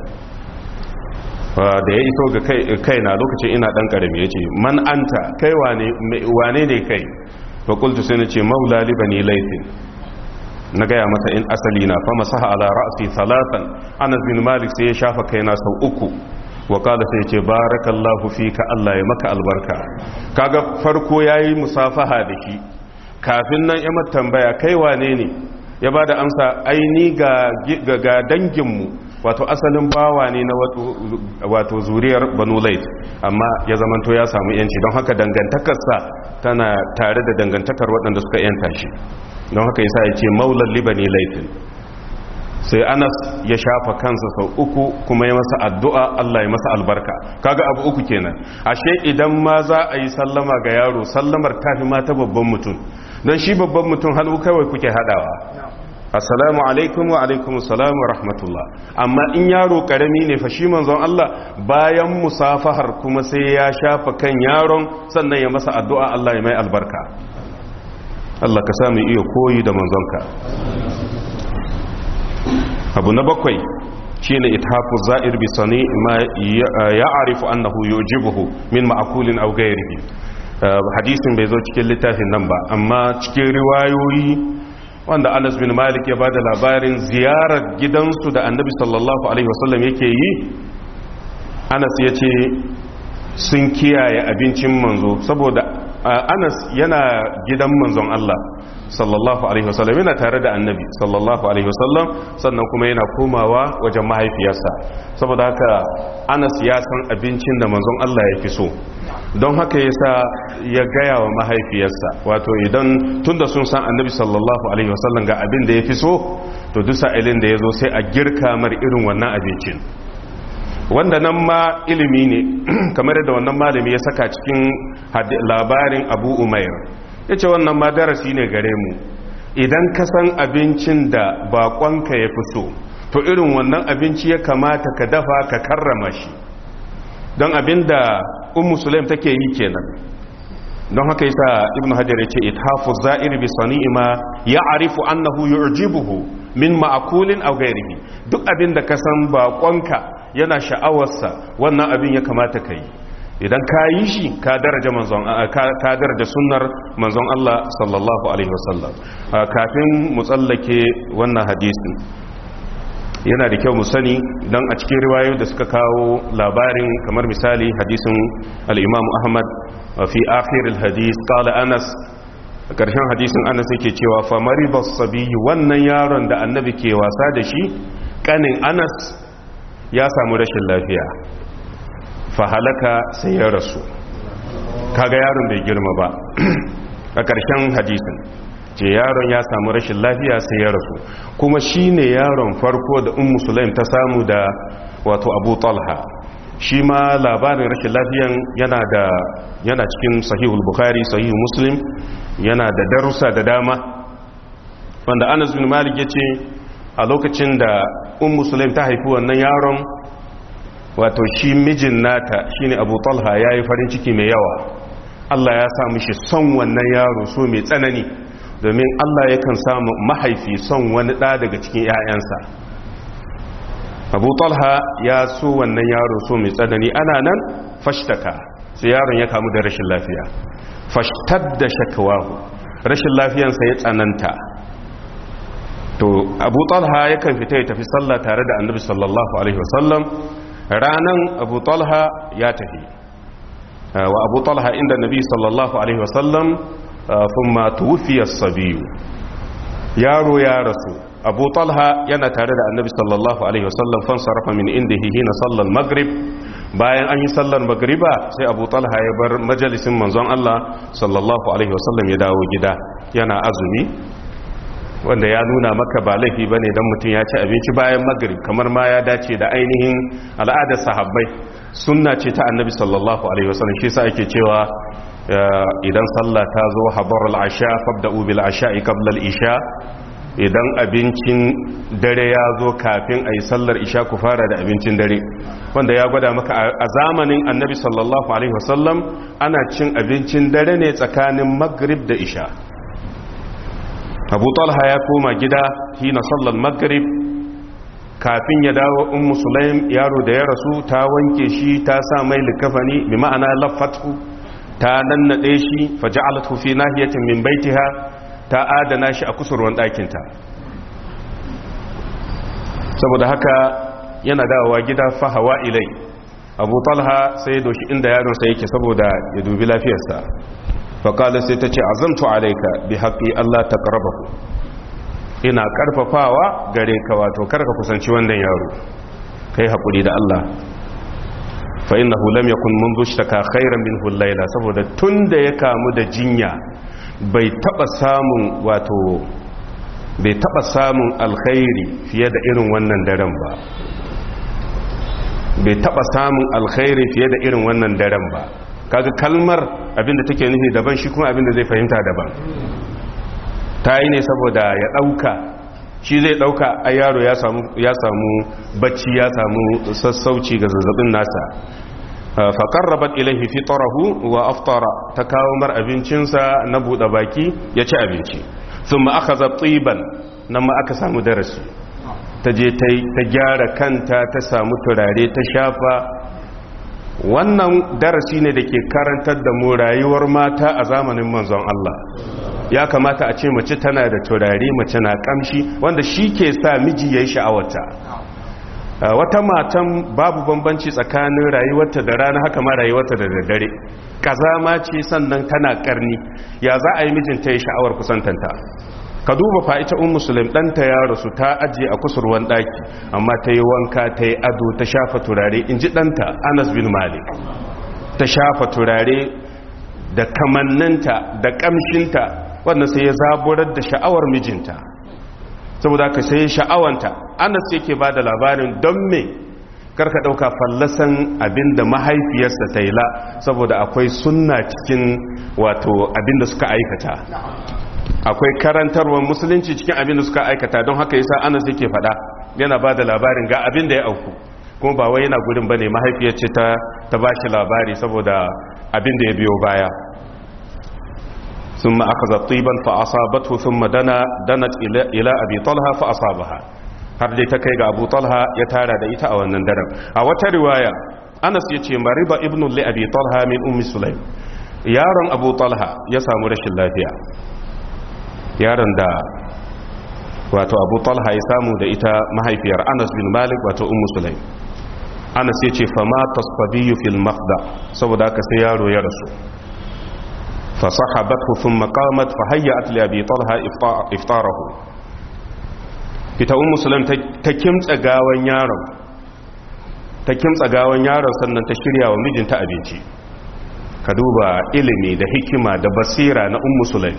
da ya iso ga kaina lokacin ina dan karami yace man anta kai wane ne kai fa qultu sai nace maula li bani laythin na gaya masa in asali na fa masaha ala ra'si salatan anas bin malik sai ya shafa kaina sau uku wa kala sai ce barakallahu fika Allah ya maka albarka kaga farko yayi musafaha da shi kafin nan ya tambaya kai wane ne ya bada amsa aini ga ga danginmu wato asalin bawa ne na wato zuriyar banu lait amma ya zamanto ya samu yanci don haka dangantakarsa tana tare da dangantakar waɗanda suka yanta shi don haka yasa ya ce maulan libani laifin sai anas ya shafa kansa sau uku kuma ya masa addu'a Allah ya masa albarka kaga abu uku kenan ashe idan ma za a yi sallama ga yaro sallamar tafi ma ta babban mutum don shi babban mutum hannu kawai kuke hadawa assalamu alaikum wa alaikum assalam wa rahmatullah amma in yaro karami ne fa shi manzon Allah bayan musafahar kuma sai ya shafa kan yaron sannan ya masa addu'a Allah ya mai albarka Allah ka sami iya koyi da manzonka abu na bakwai shine ithafu za'ir bi sani ma ya'rifu annahu yujibuhu min ma'kulin aw ghayrihi hadisin bai zo cikin littafin nan ba amma cikin riwayoyi wanda Anas bin Malik ya bada labarin ziyarar gidansu da Annabi sallallahu alaihi wasallam yake yi Anas ya ce sun kiyaye abincin manzo saboda Anas yana gidan manzon Allah sallallahu alaihi wasallam yana tare da annabi sallallahu alaihi wasallam sannan kuma yana komawa wajen mahaifiyarsa saboda haka anas ya san abincin da manzon Allah ya fi so don haka yasa ya gaya wa mahaifiyarsa wato idan tunda sun san annabi sallallahu alaihi wasallam ga abin da ya fi so to duk sa'ilin da ya zo sai a girka mar irin wannan abincin wanda nan ma ilimi ne kamar da wannan malami ya saka cikin labarin abu umair ya ce wannan ma darasi ne gare mu idan ka san abincin da bakonka ya fi so to irin wannan abinci ya kamata ka dafa ka karrama shi don abin da ummu sulaim take yi kenan don haka yasa ibnu hajar yace ithafu za'ir bi sani'ima ya'rifu annahu yu'jibuhu min ma'kulin aw ghairihi duk abin da ka san bakonka yana sha'awarsa wannan abin ya kamata ka yi idan ka yi shi ka daraja manzon ka daraja sunnar manzon Allah sallallahu alaihi wasallam kafin mu tsallake wannan hadisin yana da kyau mu sani dan a cikin riwayoyi da suka kawo labarin kamar misali hadisin al-Imam Ahmad fi akhir al-hadis qala Anas karshen hadisin Anas yake cewa fa maribas sabiy wannan yaron da annabi ke wasa da shi kanin Anas ya samu rashin lafiya fahalaka sai ya rasu kaga yaron bai girma ba a ƙarshen hadisin ce yaron ya samu rashin lafiya sai ya rasu kuma shi ne yaron farko da un musulaim ta samu da wato abu talha shi ma labarin rashin lafiyan yana da yana cikin sahihul bukhari sahihul muslim yana da darussa da dama wanda anas bin malik ya ce a lokacin da un musulaim ta haifi wannan yaron wato shi mijin nata shine abu talha ya yi farin ciki mai yawa allah ya sa mishi son wannan yaro so mai tsanani domin allah yakan samu mahaifi son wani ɗa daga cikin 'ya'yansa abu talha ya so wannan yaro so mai tsanani ana nan fashtaka sai yaron ya kamu da rashin lafiya fashtar da shakawahu rashin lafiyansa ya tsananta to abu talha yakan fita ya tafi sallah tare da annabi sallallahu alaihi wasallam ranan abu talha ya tafi wa abu talha inda nabi sallallahu alaihi wasallam thumma tuwfiya as-sabiy yaro ya rasu abu talha yana tare da annabi sallallahu alaihi wasallam fan sarafa min indihi hina sallal maghrib bayan an yi sallar magriba sai abu talha ya bar majalisin manzon Allah sallallahu alaihi wasallam ya dawo gida yana azumi wanda ya nuna maka ba laifi ba ne don mutum ya ci abinci bayan magrib kamar ma ya dace da ainihin al'adar sahabbai sunna ce ta annabi sallallahu alaihi wasallam shi sa ake cewa idan sallah ta zo habar al'asha fabda'u bil asha'i qabla al-isha idan abincin dare ya zo kafin a yi sallar isha ku fara da abincin dare wanda ya gwada maka a zamanin annabi sallallahu alaihi wasallam ana cin abincin dare ne tsakanin maghrib da isha abu talha ya koma gida hina sallar maghrib kafin ya dawo ummu sulaim yaro da ya rasu ta wanke shi ta sa mai likafani bi ma'ana lafatu ta nannade shi faja'alathu fi nahiyatin min baitiha ta adana shi a kusurwan ɗakinta saboda haka yana dawowa gida fahawa ilai abu talha sai ya doshi inda yaronsa yake saboda ya dubi lafiyarsa faƙalar sai ta ce azamtu alaika bi haƙi allah ta ƙarfafu ina ƙarfafawa gare ka wato karka kusanci wannan yaro kai haƙuri da allah فإنه لم يكن منذ اشتكى خيرا منه الليلة saboda tunda ya kamu da jinya bai taba samun wato bai taba samun alkhairi fiye da irin wannan daren ba bai taba samun alkhairi fiye da irin wannan daren ba kaga kalmar abinda take nufi daban shi kuma abinda zai fahimta daban ta yi ne saboda ya dauka shi zai dauka a yaro ya samu bacci ya samu sassauci ga zazzabin nasa faƙarrabat ilaihi fitarahu wa aftara ta kawo mar abincinsa na buɗe baki ya ci abinci sun ma aka zaɓiban nan ma aka samu darasi ta je ta gyara kanta ta samu turare ta shafa wannan darasi ne da ke karantar da mu rayuwar mata a zamanin manzon Allah ya kamata a ce mace tana da turare mace na kamshi wanda shi ke sa miji ya yi sha'awata wata matan babu bambanci tsakanin rayuwarta da rana haka ma rayuwarta da daddare kazama ce sannan tana karni ya za a yi mijinta ya sha'awar kusantanta ka duba fa ita un musulun ɗanta ya rasu ta ajiye a kusurwan ɗaki amma ta yi wanka ta yi ado ta shafa turare in ji ɗanta anas bin malik ta shafa turare da kamanninta da ƙamshinta wannan sai ya zaburar da sha'awar mijinta saboda ka sai sha'awanta anas yake ba da labarin don me karka ɗauka fallasan abinda mahaifiyarsa ta yi la saboda akwai sunna cikin wato abinda suka aikata akwai karantarwar musulunci cikin abinda suka aikata don haka yasa anas yake faɗa yana ba da labarin ga abinda ya auku kuma ba wai yana gudun bane mahaifiyar ce ta ta bashi labari saboda abinda ya biyo baya ثم أخذت طيبا فأصابته ثم دنا دنت إلى, إلى أبي طلحة فأصابها har dai ta kai ga abu talha ya tara da ita a wannan daren a wata riwaya anas ya ce mariba ibn li abi talha min ummi sulaim yaron abu talha ya samu rashin lafiya yaron da wato abu talha ya samu da ita mahaifiyar anas bin malik wato ummu sulaim anas ya ce fama tasfabiyu fil mafda saboda haka sai yaro ya rasu فصحبته ثم قامت فهيأت لأبي طلحة إفطاره ita un musulun ta kimtsa gawan yaron ta kimtsa gawan yaron sannan ta shirya wa mijinta abinci ka duba ilimi da hikima da basira na un musulun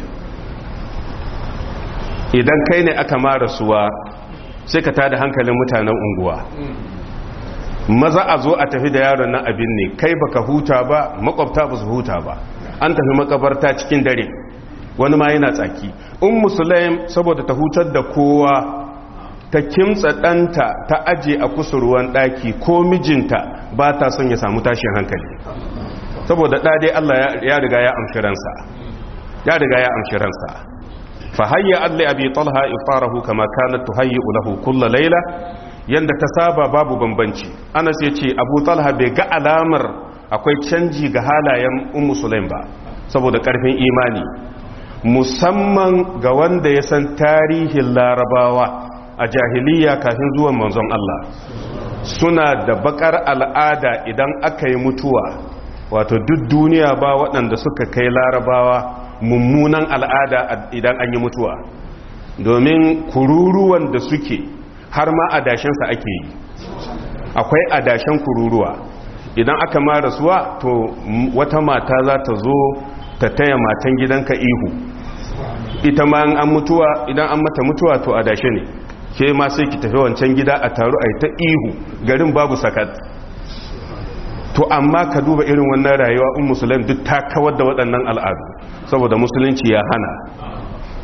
idan kai ne aka mara suwa sai ka tada hankalin mutanen unguwa maza a zo a tafi da yaron nan abin ne kai baka huta ba makwabta ba su huta ba an tafi makabarta cikin dare wani ma yana tsaki in musulaim saboda ta hutar da kowa ta kimtsa ɗanta ta aje a kusurwan ɗaki ko mijinta ba ta son ya samu tashin hankali saboda ɗade Allah ya riga ya amshi ransa ya riga ya amshi ransa fa hayya adli abi talha iftarahu kama kanat tuhayyi lahu kull layla yanda ta saba babu bambanci anas yace abu talha bai ga alamar akwai canji ga halayen ummu sulaim ba saboda karfin imani musamman ga wanda ya san tarihin larabawa a jahiliya kafin zuwan manzon Allah suna da bakar al'ada idan aka yi mutuwa wato duk duniya ba waɗanda suka kai larabawa mummunan al'ada idan an yi mutuwa domin kururuwan da suke har ma adashensa ake yi akwai adashen kururuwa idan aka ma rasuwa to wata mata za ta zo ta taya matan gidanka ihu ita ma an mutuwa idan an mata mutuwa to adashe ne ke ma sai ki tafi wancan gida a taru a ta ihu garin babu sakat to amma ka duba irin wannan rayuwa in musulun duk ta kawar da waɗannan al'adu saboda musulunci ya hana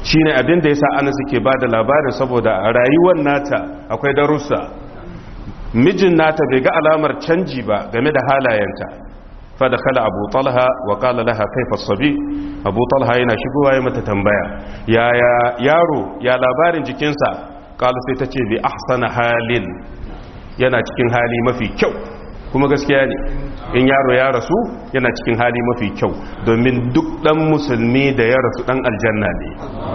shine abin da yasa Anas ke bada labarin saboda a rayuwar nata akwai darussa mijin nata bai ga alamar canji ba game da halayenta fa dakhala Abu Talha wa qala laha kayfa as-sabi Abu Talha yana shigowa ya mata tambaya yaya yaro ya labarin jikinsa qala sai tace bi ahsana halin yana cikin hali mafi kyau kuma gaskiya ne in yaro ya rasu yana cikin hali mafi kyau domin duk dan musulmi da ya rasu dan aljanna ne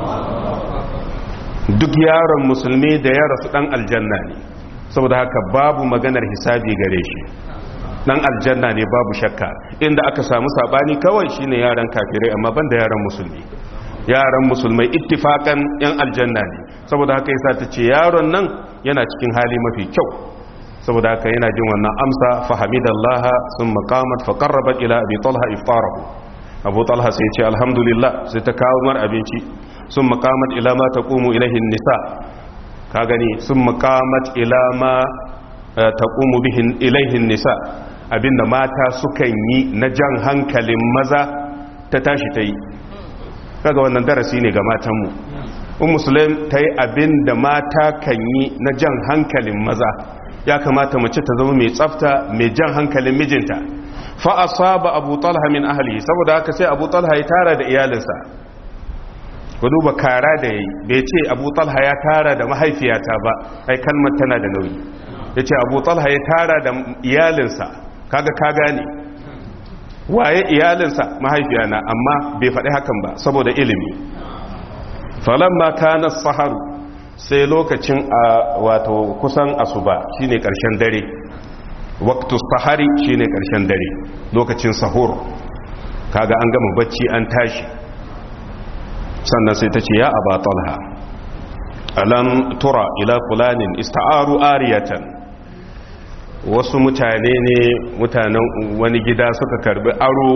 duk yaron musulmi da ya rasu dan aljanna ne saboda haka babu maganar hisabi gare shi dan aljanna ne babu shakka inda aka samu sabani kawai shine yaran kafirai amma banda yaran musulmi yaran musulmai ittifakan yan aljanna ne saboda haka yasa ta ce yaron nan yana cikin hali mafi kyau saboda haka yana jin wannan amsa fahamidallah sun maqamat fa qarrabat ila abi talha iftarahu abu talha sai ce alhamdulillah sai ta kawo mar abinci sun maqamat ila ma taqumu ilaihi nisa ka gani sun maqamat ila ma taqumu bihi ilaihi nisa abinda mata sukan yi na jan hankalin maza ta tashi ta yi kaga wannan darasi ne ga matanmu un musulun ta yi abinda mata kan yi na jan hankalin maza ya kamata mace ta zama mai tsafta mai jan hankalin mijinta fa asaba abu talha min ahli saboda haka sai abu talha ya tara da iyalinsa ku duba kara da yayi bai ce abu talha ya tara da mahaifiyata ba ai kalmar tana da nauyi yace abu talha ya tara da iyalinsa kaga ka gane waye iyalinsa mahaifiyana amma bai faɗi hakan ba saboda ilimi falamma kana saharu sai lokacin a wato kusan asuba shine karshen dare waqtu sahari shine karshen dare lokacin sahur kaga an gama bacci an tashi sannan sai ta ce ya aba talha alam tura ila fulanin ista'aru ariyatan wasu mutane ne mutanen wani gida suka karbi aro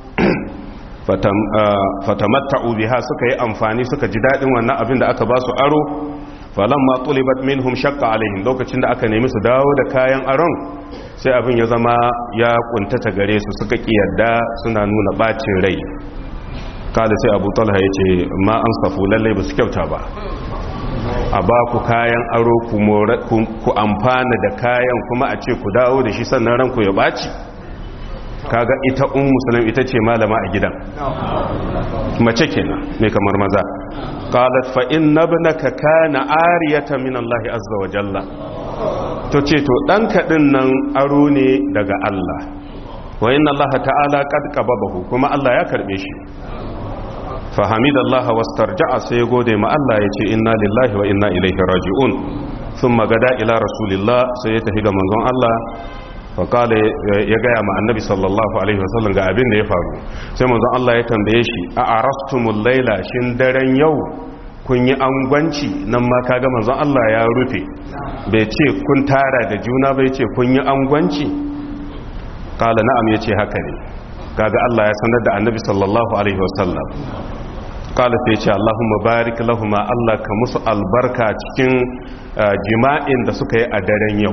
fatamatta'u biha suka yi amfani suka ji dadin wannan abin da aka ba su aro falamma tulibat minhum shaqqa alaihim lokacin da aka nemi su dawo da kayan aron sai abin ya zama ya kuntata gare su suka kiyarda suna nuna bacin rai kada sai Abu Talha yace ma an safu lalle ba su kyauta ba a ba ku kayan aro ku amfana da kayan kuma a ce ku dawo da shi sannan ranku ya baci kaga ita un musulun ita ce malama a gidan mace kenan ne kamar maza qalat fa inna ibnaka kana ariyatan min Allah azza wa jalla to ce to danka din nan aro ne daga Allah wa inna Allah ta'ala qad qababahu kuma Allah ya karbe shi fa hamidallahi wastarja'a sai gode ma Allah yace inna lillahi wa inna ilaihi raji'un thumma gada ila rasulillah sai ya tafi ga manzon Allah faƙala ya gaya ma annabi sallallahu alaihi wasallam ga abin da ya faru sai manzon Allah ya tambaye shi a arastumul laila shin daren yau kun yi angwanci nan ma kaga manzon Allah ya rufe bai ce kun tara da juna bai ce kun yi angwanci kala na'am yace haka ne kaga Allah ya sanar da annabi sallallahu alaihi wasallam kala sai ce Allahumma barik lahuma Allah ka musu albarka cikin jima'in da suka yi a daren yau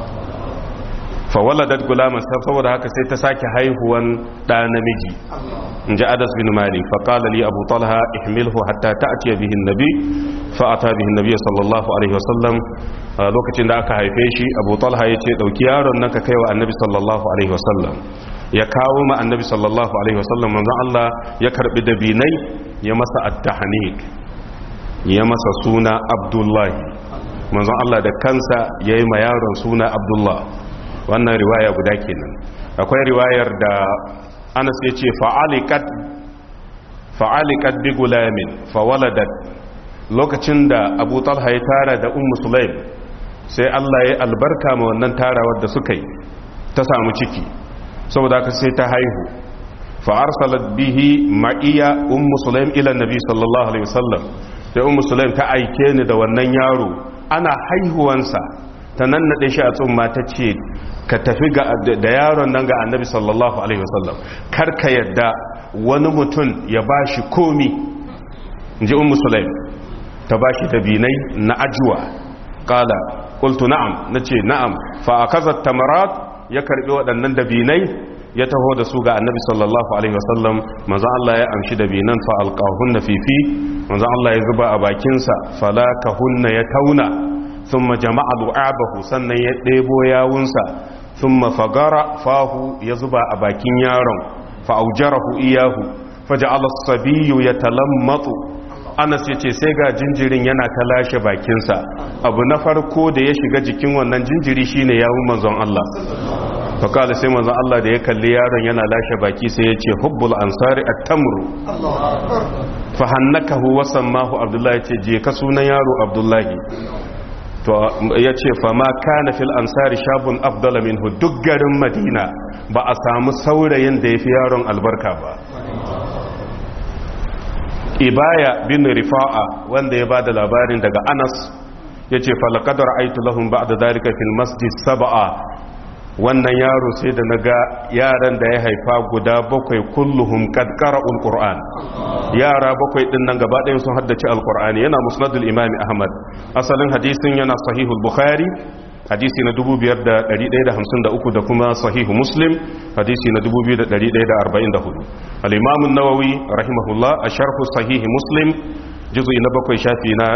fawaladat gulaman saboda haka sai ta sake haihuwan ɗa namiji in ji adas bin malik faƙala li abu talha ihmilhu hatta ta'tiya bihi nabi fa ata bihi nabi sallallahu alaihi wasallam lokacin da aka haife shi abu talha ya ce dauki yaron nan ka kaiwa annabi sallallahu alaihi wasallam ya kawo ma annabi sallallahu alaihi wasallam manzon Allah ya karbi dabinai ya masa at-tahnik ya masa suna abdullahi manzon Allah da kansa yayi ma yaron suna abdullah wannan riwaya guda kenan akwai riwayar da anas ya ce fa'alikat bi gulamin fawaladat lokacin da abu talha ya tara da ummu sulaim sai allah ya albarka ma wannan tarawar da suka yi ta samu ciki saboda ka sai ta haihu fa'arsalat bihi ma'iya ummu sulaim ila nabi sallallahu alaihi wasallam sai ummu sulaim ta aike ni da wannan yaro ana haihuwansa ta nan naɗe shi a tsumma ta ce ka tafi da yaron nan ga annabi sallallahu alaihi wasallam kar ka yadda wani mutum ya ba shi komi in ji un musulaim ta ba shi dabinai na ajuwa kala kultu na'am na ce na'am fa a kazar tamarat ya karbi waɗannan dabinai ya taho da su ga annabi sallallahu alaihi wasallam manzon Allah ya amshi da binan fa alqahunna fifi manzon Allah ya zuba a bakinsa falakahunna ya tauna thumma jama'a du'abahu sannan ya ɗebo yawunsa thumma fagara fahu ya zuba a bakin yaron fa aujarahu iyahu faja'ala as-sabiyyu yatalammatu Anas yace sai ga jinjirin yana ta lashe bakinsa abu na farko da ya shiga jikin wannan jinjiri shine yawun manzon Allah fakala sai manzon Allah da ya kalli yaron yana lashe baki sai ya ce hubbul ansari at-tamru fa hannakahu wa sammahu abdullahi ce je ka sunan yaro abdullahi to ya ce fa ma kana fil ansari shabun afdala minhu duk garin madina ba a samu saurayin da yafi yaron albarka ba ibaya bin rifa'a wanda ya bada labarin daga anas ya ce falakadar aitu lahun ba da dalika fil masjid saba'a wannan yaro sai da naga yaran da ya haifa guda bakwai kulluhum qad qara'ul qur'an yara bakwai din nan gaba ɗayan sun haddace alqur'ani yana musnadul imam ahmad asalin hadisin yana sahihul bukhari hadisi na 5153 da kuma sahihu muslim hadisi na 2144 al-imam an-nawawi rahimahullah a sharh sahih muslim juz'i na bakwai shafi na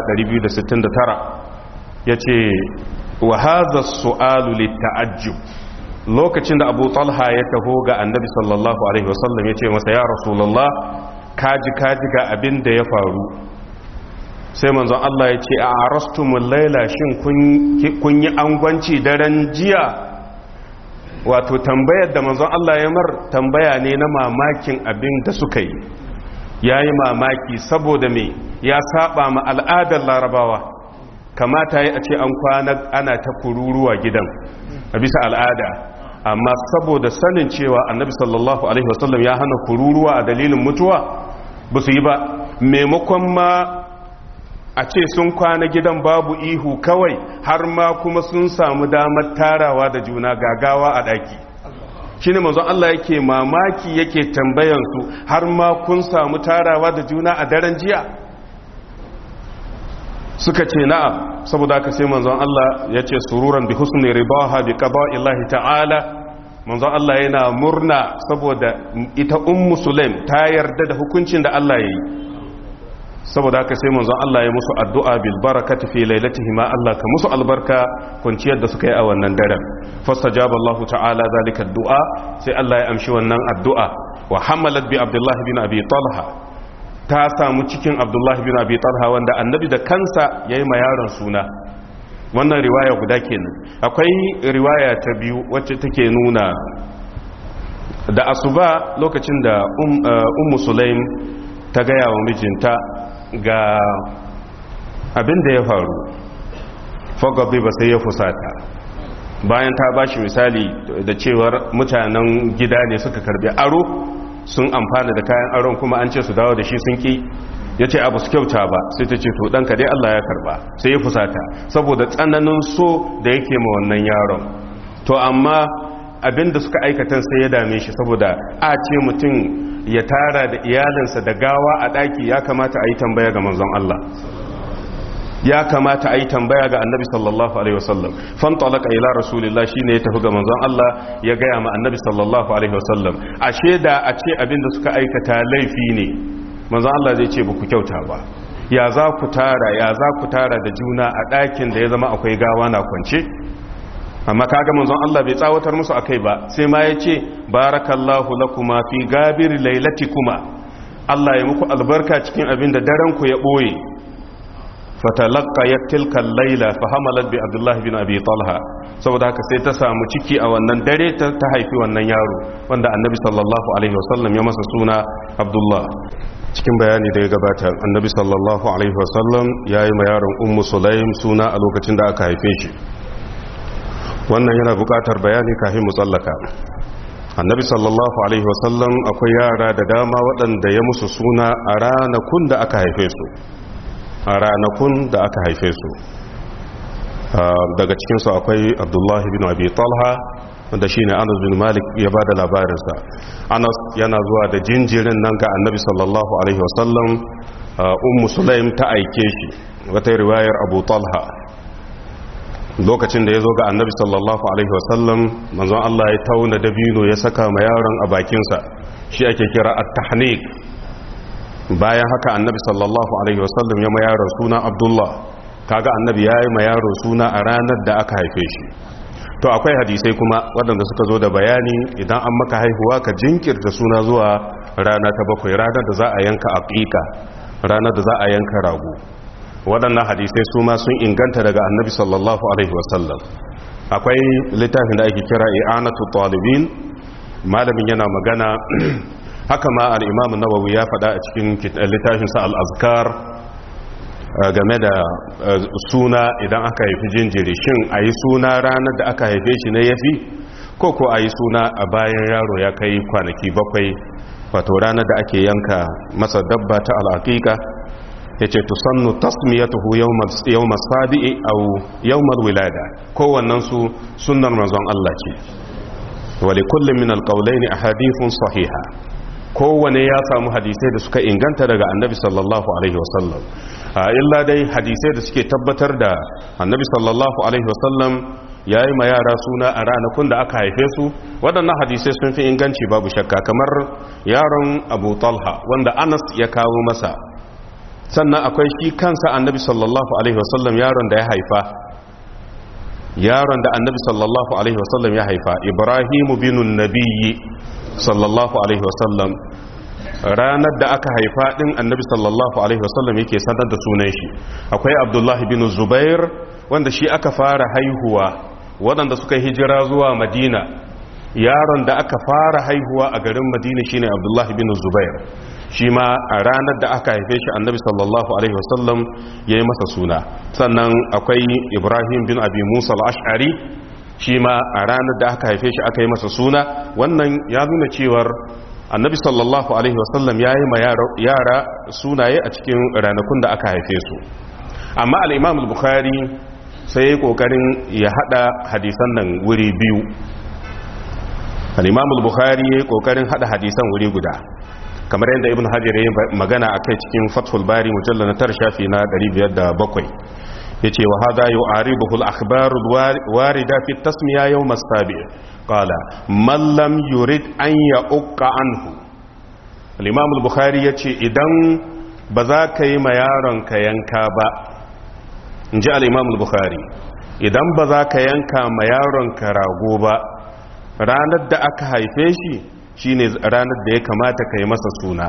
269 yace wa hadha as-su'alu lit-ta'ajjub lokacin da abu talha ya taho ga annabi sallallahu alaihi wasallam ya ce masa ya rasulallah kaji kaji ga abin da ya faru sai manzon Allah ya ce a arastumul laila shin kun yi angwanci daren jiya wato tambayar da manzon Allah ya mar tambaya ne na mamakin abin da suka yi ya yi mamaki saboda me ya saba ma al'adar larabawa kamata ya ce an kwana ana ta kururuwa gidan a bisa al'ada amma saboda sanin cewa annabi sallallahu alaihi wasallam ya hana kururuwa a dalilin mutuwa ba su yi ba maimakon ma a ce sun kwana gidan babu ihu kawai har ma kuma sun samu damar tarawa da juna gagawa a ɗaki shi ne manzon Allah yake mamaki yake tambayansu har ma kun samu tarawa da juna a daren jiya suka ce na'am saboda haka sai manzon Allah ya ce sururan bi husni ribaha bi qada'illahi ta'ala manzon Allah yana murna saboda ita ummu sulaim ta yarda da hukuncin da Allah yayi saboda haka sai manzon Allah ya musu addu'a bil barakati fi lailatihim Allah ka musu albarka kunciyar da suka yi a wannan daren fastajaba Allah ta'ala zalika addu'a sai Allah ya amshi wannan addu'a wa hamalat bi Abdullah bin Abi Talha ta samu cikin abdullahi bin abi talha wanda annabi da kansa ya yi ma yaron suna wannan riwaya guda kenan akwai riwaya ta biyu wacce take nuna da asuba lokacin da ummu sulaim ta gaya wa mijinta ga abin da ya faru fagabi ba sai ya fusata bayan ta bashi misali da cewar mutanen gida ne suka karbi aro sun amfana da kayan aron kuma an ce su dawo da shi sun ki ya ce abu su kyauta ba sai ta ce to ɗanka dai Allah ya karba sai ya fusata saboda tsananin so da yake ma wannan yaron to amma abinda suka aikatan sai ya dame shi saboda a ce mutum ya tara da iyalinsa da gawa a ɗaki ya kamata a yi tambaya ga manzon Allah ya kamata a yi tambaya ga annabi sallallahu alaihi wasallam fan talaka ila rasulillah shine ya tafi ga manzon Allah ya gaya ma annabi sallallahu alaihi wasallam ashe da a ce abinda suka aikata laifi ne manzon Allah zai ce ba ku kyauta ba ya za ku tara ya za ku tara da juna a ɗakin da ya zama akwai gawa na kwance amma kaga manzon Allah bai tsawatar musu akai ba sai ma ya ce barakallahu lakuma fi gabir lailatikuma Allah ya muku albarka cikin abin da daren ku ya boye fatalaka ya tilkan laila fahamalar bi abdullahi bin abi talha saboda haka sai ta samu ciki a wannan dare ta haifi wannan yaro wanda annabi sallallahu alaihi wasallam ya masa suna abdullah cikin bayani da ya gabata annabi sallallahu alaihi wasallam ya yi ma yaron ummu sulaim suna a lokacin da aka haife shi wannan yana buƙatar bayani kafin mu tsallaka annabi sallallahu alaihi wasallam akwai yara da dama waɗanda ya musu suna a ranakun da aka haife su a ranakun da aka haife su daga cikinsu akwai abdullahi bin abi talha wanda shi ne anas bin malik ya ba da labarinsa anas yana zuwa da jinjirin nan ga annabi sallallahu alaihi wasallam ummu sulaim ta aike shi wata riwayar abu talha lokacin da ya zo ga annabi sallallahu alaihi wasallam manzon Allah ya tauna dabino ya saka ma yaron a bakinsa shi ake kira at-tahnik bayan haka annabi sallallahu alaihi wasallam ya ma yaron suna abdullah kaga annabi ya yi ma yaro suna a ranar da aka haife shi to akwai hadisai kuma waɗanda suka zo da bayani idan an maka haihuwa ka jinkirta suna zuwa rana ta bakwai ranar da za a yanka aqiqa ranar da za a yanka rago waɗannan hadisai su ma sun inganta daga annabi sallallahu alaihi wasallam akwai littafin da ake kira i'anatu talibin malamin yana magana haka ma al-imam nawawi ya faɗa a cikin littafinsa al-azkar game da suna idan aka haifi jinjiri shin a yi suna ranar da aka haife shi ne ya fi ko ko a yi suna a bayan yaro ya kai kwanaki bakwai wato ranar da ake yanka masa dabba ta al'aƙiƙa ya ce tusannu tasmiyatuhu yawma sabi'i au yawmar wilada kowannensu sunnar manzon Allah ce wali kullum min alƙaulaini a hadithun sahiha kowane ya samu hadisai da suka inganta daga annabi sallallahu alaihi wasallam illa dai hadisai da suke tabbatar da annabi sallallahu alaihi wasallam ya yi ma yara suna a ranakun da aka haife su waɗannan hadisai sun fi inganci babu shakka kamar yaron abu talha wanda anas ya kawo masa sannan akwai shi kansa annabi sallallahu alaihi wasallam yaron da ya haifa yaron da annabi sallallahu alaihi wasallam ya haifa ibrahimu binun nabiyyi sallallahu alaihi wasallam ranar da aka haifa din annabi sallallahu alaihi wasallam yake sanar da sunan shi akwai abdullahi bin zubair wanda shi aka fara haihuwa waɗanda suka hijira zuwa madina yaron da aka fara haihuwa a garin madina shine abdullahi bin zubair shi ma a ranar da aka haife shi annabi sallallahu alaihi wasallam ya yi masa suna sannan akwai ibrahim bin abi musa al-ash'ari shi ma a ranar da aka haife shi aka yi masa suna wannan ya nuna cewar annabi sallallahu alaihi wasallam ya yi ma yara sunaye a cikin ranakun da aka haife su amma al'imam al-bukhari sai ya kokarin ya hada hadisan nan wuri biyu al'imam al-bukhari ya yi kokarin hada hadisan wuri guda kamar yadda ibn hajar ya yi magana a kai cikin fathul bari mujallar na tar shafi na 507 ya ce wa hada yi aribuhu al'akbaru warida fi tasmiya yau mastabi kala mallam yurid an ya uka anhu al'imamul bukhari ya ce idan ba za ka yi ma yaron ka yanka ba in ji al'imamul bukhari idan ba za ka yanka ma yaron ka rago ba ranar da aka haife shi shine ranar da ya kamata ka yi masa suna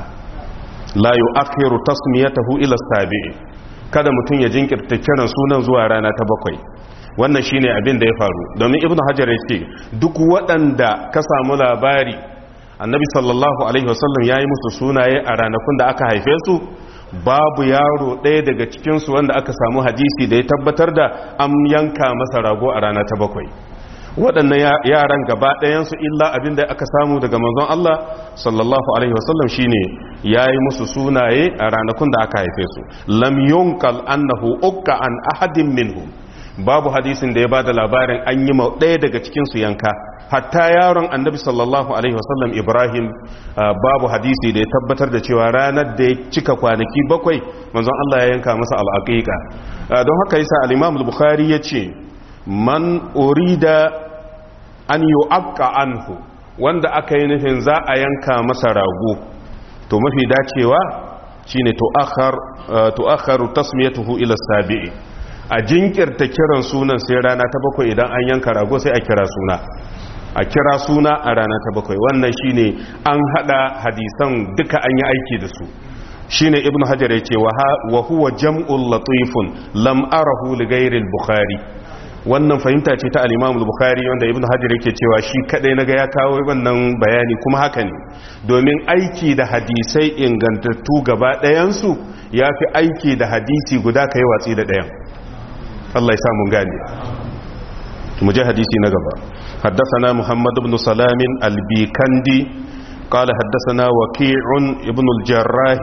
la yu akhiru tasmiyatahu ila sabi'i kada mutum ya jinkirta kiran sunan zuwa rana ta bakwai wannan shine abin da ya faru domin ibnu hajar ya ce duk waɗanda ka samu labari annabi sallallahu alaihi wasallam ya yi musu sunaye a ranakun da aka haife su babu yaro ɗaya daga cikinsu wanda aka samu hadisi da ya tabbatar da an yanka masa rago a rana ta bakwai waɗannan yaran gaba ɗayansu illa abin da aka samu daga manzon Allah sallallahu alaihi wasallam shine yayi musu sunaye a ranakun da aka haife su lam yunkal annahu ukka an ahadin minhum babu hadisin da ya bada labarin an yi ma ɗaya daga cikin su yanka hatta yaron annabi sallallahu alaihi wasallam Ibrahim babu hadisi da ya tabbatar da cewa ranar da ya cika kwanaki bakwai manzon Allah ya yanka masa al'aqiqa don haka yasa al-Imam al-Bukhari yace man urida an yi akka anhu wanda aka yi nufin za a yanka masa rago to mafi dacewa shine tu'akharu tasmiyatuhu ila sabi'i a jinkirta kiran sunan sai rana ta bakwai idan an yanka rago sai a kira suna a kira suna a rana ta bakwai wannan shine an hada hadisan duka an yi aiki da su shine ibnu hajar yace wa huwa jam'ul latifun lam arahu li ghairi al-bukhari wannan fahimta ce ta al-Imam al-Bukhari wanda Ibn Hajar yake cewa shi kadai naga ya kawo wannan bayani kuma haka ne domin aiki da hadisai ingantattu gaba ɗayan su yafi aiki da hadisi guda kai watsi da ɗayan Allah ya sa mun gane mu je hadisi na gaba حدثنا محمد بن سلام البيكندي قال حدثنا وكيع ابن الجراح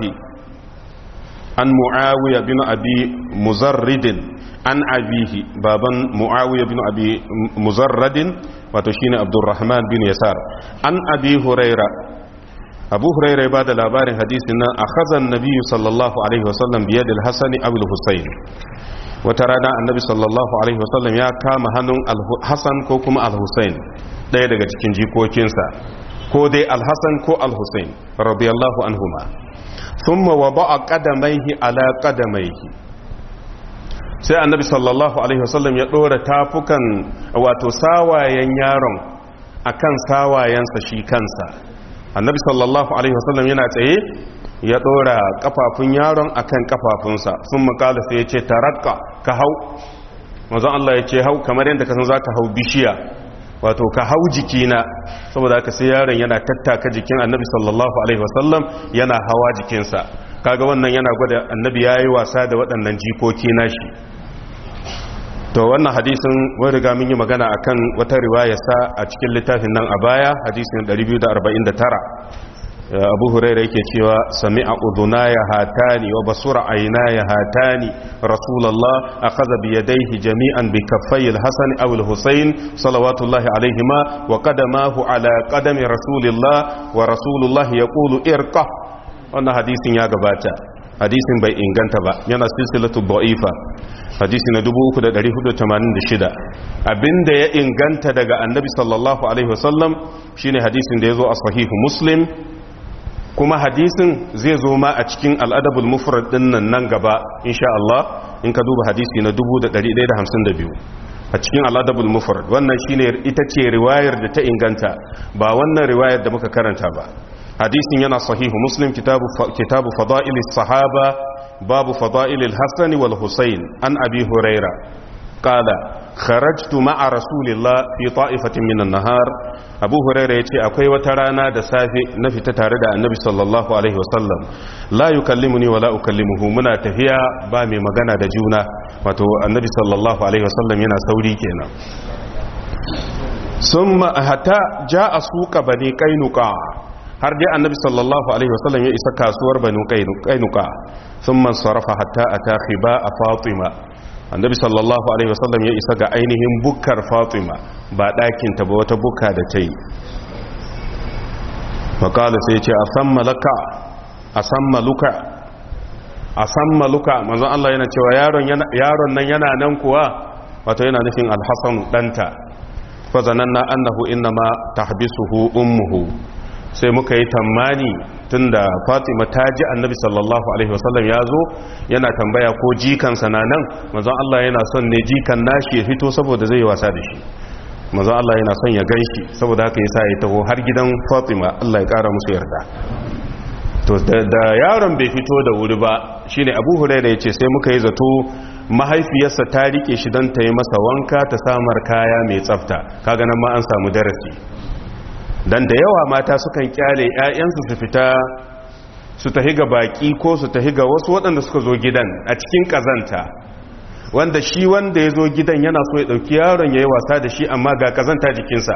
عن معاوية بن أبي مزرد عن أبيه بابا معاوية بن أبي مزرد وتشين عبد الرحمن بن يسار عن أبي هريرة أبو هريرة بعد الأبار حديثنا أخذ النبي صلى الله عليه وسلم بيد الحسن أو الحسين wata rana annabi sallallahu alaihi wasallam ya kama hannun al-hasan ko kuma al-husain ɗaya daga cikin jikokinsa ko dai al-hasan ko al-husain radiyallahu anhuma thumma wada'a qadamaihi ala qadamaihi sai annabi sallallahu alaihi wasallam ya dora tafukan wato sawayen yaron akan sawayensa shi kansa annabi sallallahu alaihi wasallam yana tsaye ya dora kafafun yaron akan kafafunsa sun makala sai ya ce tarakka ka hau mazan Allah ya ce hau kamar yadda ka san za ka hau bishiya wato ka hau jikina saboda haka sai yaron yana tattaka jikin annabi sallallahu alaihi wasallam yana hawa jikinsa kaga wannan yana gwada annabi ya yi wasa da waɗannan jikoki nashi to wannan hadisin wani riga mun yi magana akan wata riwayarsa a cikin littafin nan a baya hadisin 249 abu huraira yake cewa sami a uduna ya hatani wa basura aina ya hatani rasulallah a kaza biyadaihi jami'an bi kaffayil hasan awul husain salawatullahi alaihima wa qadamahu ala qadami rasulillah wa rasulullah yaqulu irqa wannan hadisin ya gabata hadisin bai inganta ba yana silsilatu da'ifa hadisi na 3486 abinda ya inganta daga annabi sallallahu alaihi wasallam shine hadisin da yazo a sahihu muslim kuma hadisin zai zo ma a cikin al'adabul mufrad din nan nan gaba insha Allah in ka duba hadisi na 1152 a cikin al'adabul mufrad wannan shine ita ce riwayar da ta inganta ba wannan riwayar da muka karanta ba hadisin yana sahihu muslim kitabu kitabu fada'ilis sahaba babu fada'ilil hasani wal husayn an abi huraira qala kharajtu ma'a rasulillah fi ta'ifatin minan nahar abu huraira yace akwai wata rana da safe na fita tare da annabi sallallahu alaihi wasallam la yukallimuni wa la ukallimuhu muna tafiya ba mai magana da juna wato annabi sallallahu alaihi wasallam yana sauri kenan summa hatta ja'a suqa bani qainuqa har dai annabi sallallahu alaihi wasallam ya isa kasuwar bani qainuqa thumma sarafa hatta ata khiba fatima annabi sallallahu alaihi wasallam ya isa ga ainihin bukkar fatima ba ɗakinta ba wata bukka da ta yi makala sai ce a san malaka a san maluka a san maluka manzon Allah yana cewa yaron nan yana nan kuwa wato yana nufin alhassan ɗanta fazanan na annahu inna ma tahbisuhu ummuhu sai muka yi tammani tunda fatima ta ji annabi sallallahu alaihi wasallam ya zo yana tambaya ko jikansa na nan mazan Allah yana son ne jikan nashi ya fito saboda zai wasa da shi mazan Allah yana son ya gan shi saboda haka yasa ya taho har gidan fatima Allah ya kara musu yarda to da yaron bai fito da wuri ba shine abu huraira yace sai muka yi zato mahaifiyarsa ta rike shi don ta yi masa wanka ta samar kaya mai tsafta kaga nan ma an samu darasi dan da yawa mata sukan kyale 'ya'yansu su fita su tahi ga baki ko su tahi ga wasu waɗanda suka zo gidan a cikin ƙazanta wanda shi wanda ya zo gidan yana so ya ɗauki yaron ya yi wasa da shi amma ga ƙazanta jikinsa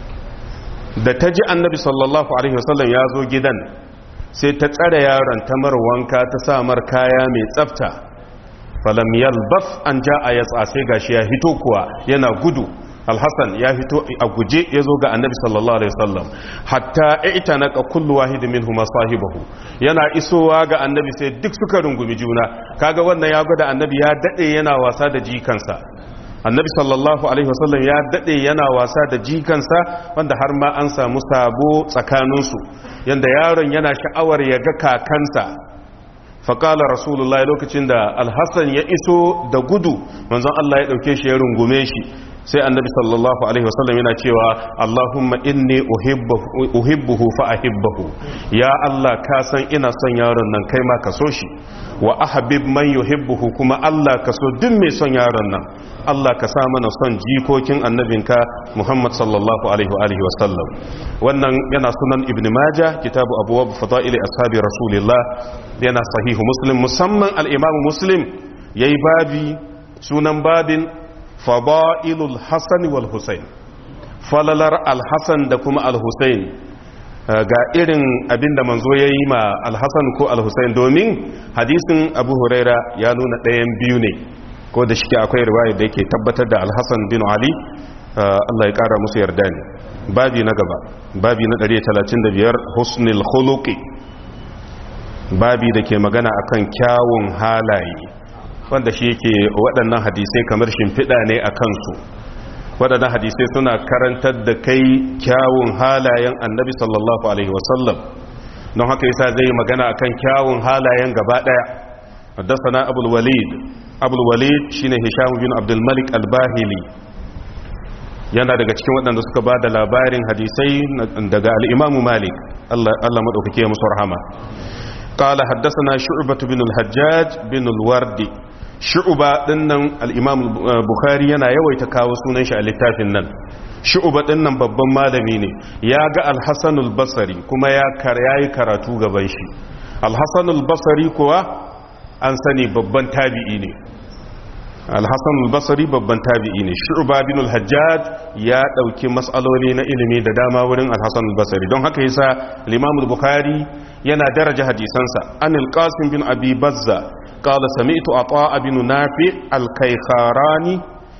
da ta ji annabi sallallahu alaihi wasallam ya zo gidan sai ta tsare yaron ta mar wanka ta samar kaya mai tsafta falam yalbas an ja a yatsa sai gashi ya hito kuwa yana gudu alhassan ya fito a guje ya zo ga annabi sallallahu alaihi wasallam hatta ita na kullu wahidi min huma sahibahu yana isowa ga annabi sai duk suka rungumi juna kaga wannan ya gwada annabi ya dade yana wasa da jikansa annabi sallallahu alaihi wasallam ya dade yana wasa da jikansa wanda har ma an samu sabo tsakaninsu yanda yaron yana sha'awar ya ga kakansa faƙala rasulullah lokacin da alhassan ya iso da gudu manzon Allah ya ɗauke shi ya rungume shi sai annabi sallallahu alaihi wasallam yana cewa Allahumma inni uhibbuhu fa ahibbahu ya Allah ka san ina son yaron nan kai ma ka so shi wa ahbib man yuhibbuhu kuma Allah ka so duk mai son yaron nan Allah ka sa mana son jikokin annabinka Muhammad sallallahu alaihi wa alihi wasallam wannan yana sunan ibn majah kitabu abwab fadaili ashabi rasulillah yana sahihu muslim musamman al-imam muslim yayi babi sunan babin fada'ilul hasan wal husayn falalar al-hasan da kuma al-husayn ga irin abinda manzo yayi ma al-hasan ko al-husayn domin hadisin abu huraira ya nuna ɗayan biyu ne ko da shike akwai riwaya da yake tabbatar da al-hasan bin ali Allah ya kara musu yarda ne babi na gaba babi na 135 husnul khuluqi babi da ke magana akan kyawun halaye wanda shi yake waɗannan hadisai kamar shimfiɗa ne a kansu waɗannan hadisai suna karantar da kai kyawun halayen annabi sallallahu alaihi wasallam don haka yasa zai magana akan kyawun halayen gaba ɗaya haddasa abul walid abul walid shine hisham bin abdul malik al-bahili yana daga cikin waɗanda suka ba da labarin hadisai daga al'imamu malik Allah maɗaukake ya musu rahama ƙala haddasa na shu'ubatu bin al-hajjaj bin al-wardi shu'uba ɗinnan al'imamu bukhari yana yawaita kawo sunan shi a littafin nan shu'uba ɗinnan babban malami ne ya ga al-hassanul basari kuma ya yi karatu gaban shi al-hassanul basari kuwa an sani babban tabi'i ne alhassan albasari babban tabi'i ne shu'ba bin al-hajjaj ya dauki matsaloli na ilimi da dama wurin alhassan albasari don haka yasa al-imam al-bukhari yana daraja hadisansa an al-qasim bin abi bazza qala sami'tu ata bin nafi al-kaykharani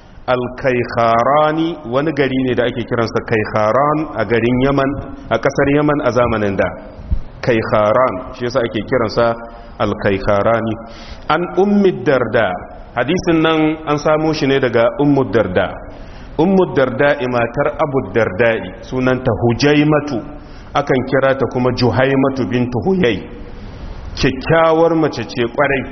al-kaykharani wani gari ne da ake kiransa kaykharan a garin yaman a kasar yaman a zamanin da kaykharan shi yasa ake kiransa al-kaykharani an ummi darda hadisin nan an samo shi ne daga ummu darda ummu darda matar abu darda'i sunanta hujaimatu akan kira ta kuma juhaimatu bintu huyai kyakkyawar mace ce kwarai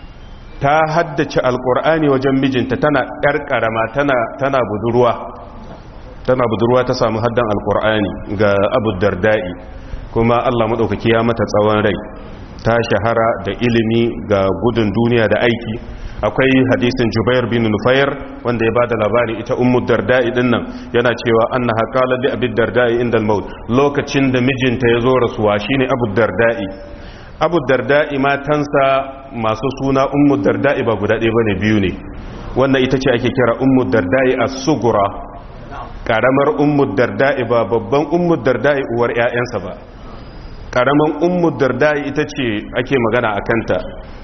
ta haddace alkur'ani wajen mijinta tana karkarama tana tana budurwa tana budurwa ta samu haddan alkur'ani ga abu darda'i kuma Allah madaukaki ya mata tsawon rai ta shahara da ilimi ga gudun duniya da aiki akwai hadisin jubair bin nufayar wanda ya bada labari ita ummu darda'i din nan yana cewa annaha qalat li abi darda'i inda al-maut lokacin da mijinta ya zo rasuwa shine abu darda'i abu darda'i matansa masu suna ummu darda'i ba guda ɗaya bane biyu ne wannan ita ce ake kira ummu darda'i as-sugura karamar ummu darda'i ba babban ummu darda'i uwar ƴaƴansa ba karaman ummu darda'i ita ce ake magana akan ta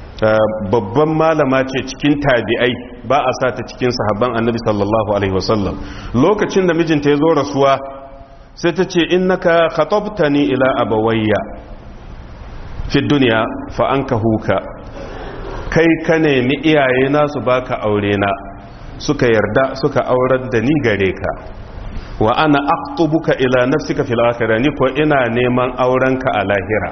babban malama ce cikin tabi'ai ba a sa ta cikin sahabban annabi sallallahu alaihi wasallam lokacin da mijinta ya zo rasuwa sai ta ce innaka khatabtani ila abawayya fi duniya fa anka huka kai ka nemi iyaye na su baka aure na suka yarda suka aurar da ni gare ka wa ana aqtubuka ila nafsika fil akhirah ni ko ina neman aurenka a lahira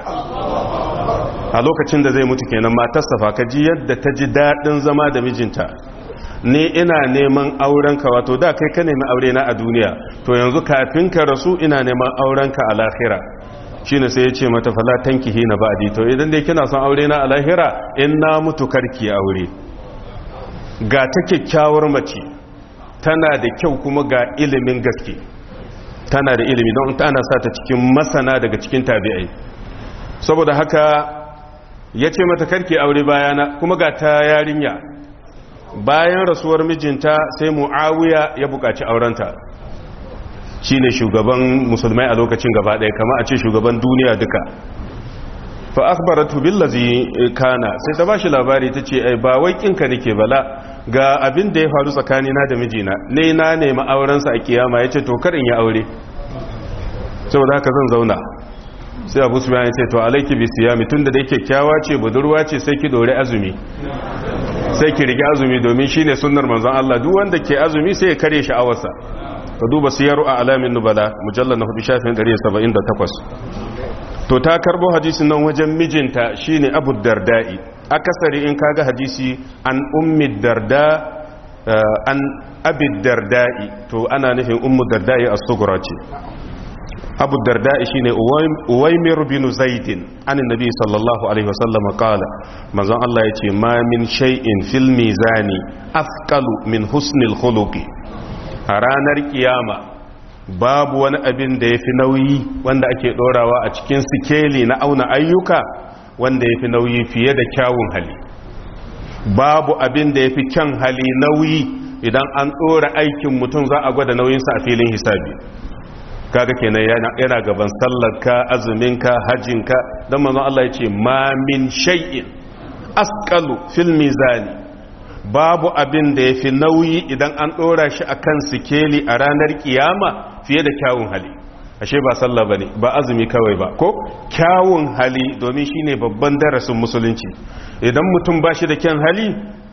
a lokacin da zai mutu kenan matarsa fa ka ji yadda ta ji daɗin zama da mijinta ni ina neman aurenka wato da kai ka nemi aure na a duniya to yanzu kafin ka rasu ina neman aurenka a lahira shine sai ya ce mata fala tankihi na ba'di to idan dai kina son aure na a lahira in na mutu karki aure ga ta kyakkyawar mace tana da kyau kuma ga ilimin gaske tana da ilimi don tana sa ta cikin masana daga cikin tabi'ai saboda haka ya ce mata karki aure bayana kuma ga ta yarinya bayan rasuwar mijinta sai mu'awiya ya buƙaci aurenta shi ne shugaban musulmai a lokacin gaba ɗaya kama a ce shugaban duniya duka fa akhbaratu billazi kana sai ta bashi labari ta ce ai ba wai kinka nake bala ga abin da ya faru tsakanina da mijina ne na nemi aurensa a kiyama yace to karin ya aure saboda haka zan zauna sai abu su ya ce to alaiki bi siyami tunda da yake kyawa ce budurwa ce sai ki dore azumi sai ki rige azumi domin shine sunnar manzon Allah duk wanda ke azumi sai ya kare sha'awarsa ka duba siyaru a alamin nubala mujallar na hudu shafin 178 to ta karbo hadisin nan wajen mijinta shine abu darda'i akasari in kaga hadisi an ummi darda an abi darda'i to ana nufin ummu darda'i as-sughra ce abu darda'i shine uwaymir bin zaidin anin nabi sallallahu alaihi wasallam qala manzon Allah yace ma min shay'in fil mizani afqalu min husnil khuluqi a ranar kiyama babu wani abin da ya fi nauyi wanda ake ɗorawa a cikin sikeli na auna ayyuka wanda ya fi nauyi fiye da kyawun hali babu abin da ya fi kyan hali nauyi idan an ɗora aikin mutum za a gwada nauyinsa a filin hisabi kaga kenan yana gaban sallarka azuminka hajjinka don manzon Allah ya ce ma min shay'in asqalu fil mizani babu abin da ya fi nauyi idan an ɗora shi a kan sikeli a ranar kiyama fiye da kyawun hali ashe ba sallah ba ne ba azumi kawai ba ko kyawun hali domin shi ne babban darasin musulunci idan mutum ba shi da kyan hali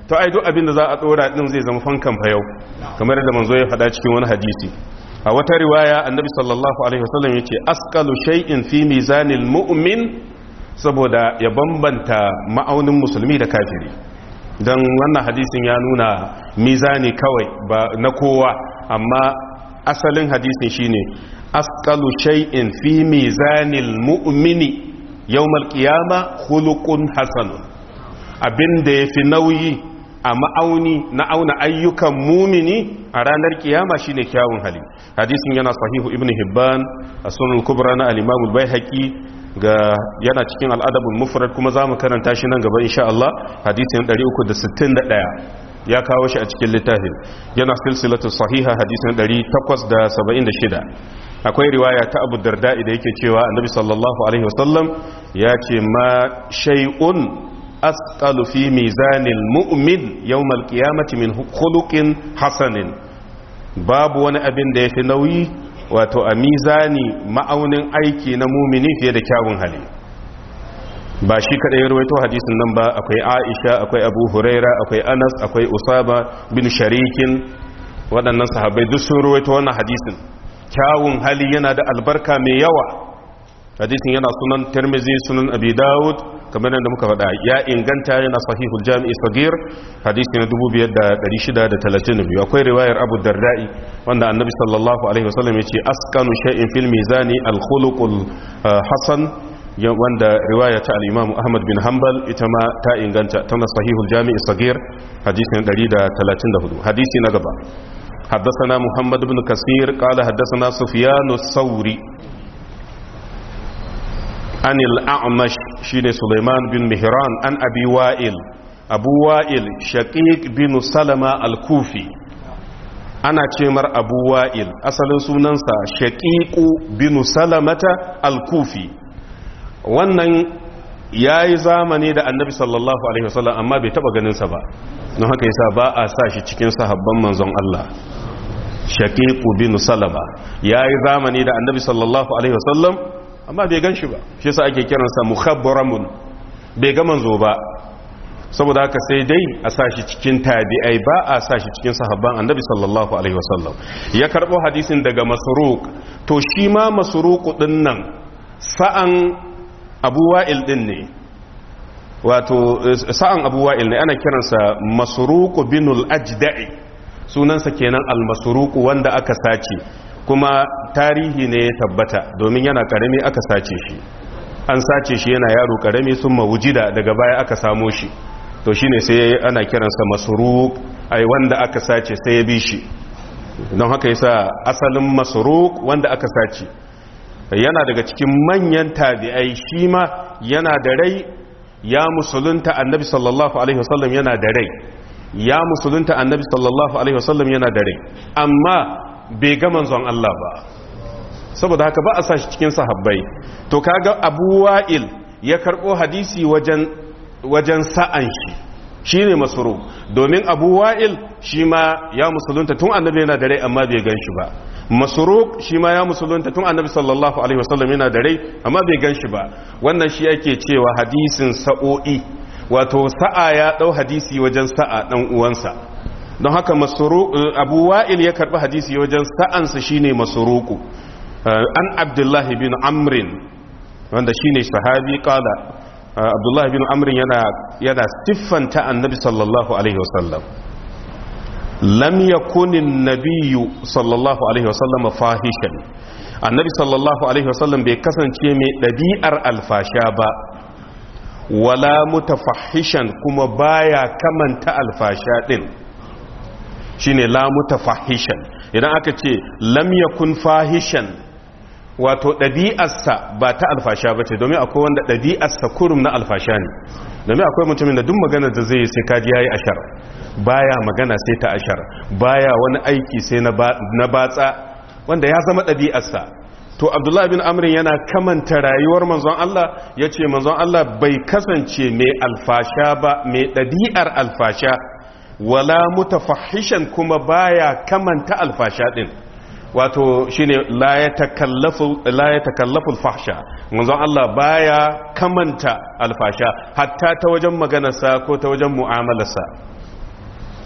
to ai duk abin da za a dora din zai zama fankan fayau kamar da manzo ya faɗa cikin wani hadisi a wata riwaya annabi sallallahu alaihi wasallam yace asqalu shay'in fi mizanil mu'min saboda ya bambanta ma'aunin musulmi da kafiri dan wannan hadisin ya nuna mizani kawai ba na kowa amma asalin hadisin shine asqalu shay'in fi mizanil mu'mini yawmal qiyama khuluqun hasanun abinda yafi nauyi a ma'auni na auna ayyukan mumini a ranar kiyama shine kyawun hali hadisin yana sahihu ibnu hibban a sunan kubra na al-imam al-baihaqi ga yana cikin al-adabul mufrad kuma zamu karanta shi nan gaba insha Allah hadisin 361 ya kawo shi a cikin littafin yana silsilatu sahiha hadisin 876 akwai riwaya ta Abu Darda da yake cewa Annabi sallallahu alaihi wasallam ya ce ma shay'un asqalu fi mizanil mu'min yawmal qiyamati min khuluqin hasanin babu wani abin da yafi nauyi wato a mizani ma'aunin aiki na mumini fiye da kyawun hali ba shi kadai ya rawaito hadisin nan ba akwai Aisha akwai Abu Huraira akwai Anas akwai Usama bin Sharikin waɗannan sahabbai duk sun rawaito wannan hadisin kyawun hali yana da albarka mai yawa hadisin yana sunan Tirmidhi sunan Abi Dawud kamar yadda muka faɗa ya inganta yana sahihul jami'i sagir hadisi na 2632 akwai riwayar Abu Darda'i wanda Annabi sallallahu alaihi wasallam yace askanu shay'in fil mizani al-khuluqul hasan wanda riwaya ta al-Imam Ahmad bin Hanbal ita ma ta inganta tana sahihul jami'i sagir hadisi na 134 hadisi na gaba حدثنا محمد بن كثير قال حدثنا سفيان الثوري عن الأعمش شين سليمان بن مهران عن أبي وائل أبو وائل شقيق بن سلمة الكوفي أنا تشمر أبو وائل أصل سننسى شقيق بن سلمة الكوفي wannan ya yi zamani da annabi sallallahu alaihi wasallam amma bai taba ganinsa ba don haka yasa ba a sa shi cikin sahabban manzon Allah shaqiqu bin salama ya yi zamani da annabi sallallahu alaihi wasallam amma bai gan shi ba shi sa ake kiransa mukhabbaramun bai ga manzo ba saboda haka sai dai a sashi cikin tabi'ai ba a sashi cikin sahabban annabi sallallahu alaihi wasallam ya karbo hadisin daga masruq to shi ma masruq din nan sa'an abu wa'il din ne wato sa'an abu wa'il ne ana kiransa masruq binul ajda'i sunansa kenan al-masruq wanda aka sace kuma tarihi ne ya tabbata domin yana karami aka sace shi an sace shi yana yaro karami sun mawujida daga baya aka samo shi to shine sai ana kiransa masruq ai wanda aka sace sai ya bi shi don haka yasa asalin masruq wanda aka sace yana daga cikin manyan tabi'ai shi ma yana da rai ya musulunta annabi sallallahu alaihi wasallam yana da rai ya musulunta annabi sallallahu alaihi wasallam yana da rai amma bai ga manzon Allah ba saboda haka ba a sa shi cikin sahabbai to kaga Abu Wa'il ya karbo hadisi wajen wajen sa'an shi shine masuru domin Abu Wa'il shi ma ya musulunta tun annabi yana da rai amma bai gan shi ba masuru shi ma ya musulunta tun annabi sallallahu alaihi wasallam yana da rai amma bai gan shi ba wannan shi ake cewa hadisin sa'o'i wato sa'a ya dau hadisi wajen sa'a dan uwansa don haka abu wa'il ya karbi hadisi wajen sa'ansa shine masuruku an abdullahi bin amrin wanda shine sahabi kala abdullahi bin amrin yana yana siffanta annabi sallallahu alaihi wasallam lam yakunin nabiyyu sallallahu alaihi wasallam fahishan annabi sallallahu alaihi wasallam bai kasance mai ɗabi'ar alfasha ba wala mutafahishan kuma baya kamanta alfasha din shine la mutafahishan idan aka ce lam yakun fahishan wato ɗabi'arsa ba ta alfasha ba ce domin akwai wanda ɗabi'arsa kurum na alfasha ne domin akwai mutumin da duk maganar da zai sai kaji yayi ashar baya magana sai ta ashar baya wani aiki sai na batsa wanda ya zama ɗabi'arsa to abdullahi bin amrin yana kamanta rayuwar manzon Allah ya ce manzon Allah bai kasance mai alfasha ba mai ɗabi'ar alfasha wala mutafahishan kuma baya kamanta alfasha din wato shine la ya takallafu la ya takallafu alfahsha manzon Allah baya kamanta alfasha hatta ta wajen maganarsa ko ta wajen mu'amalarsa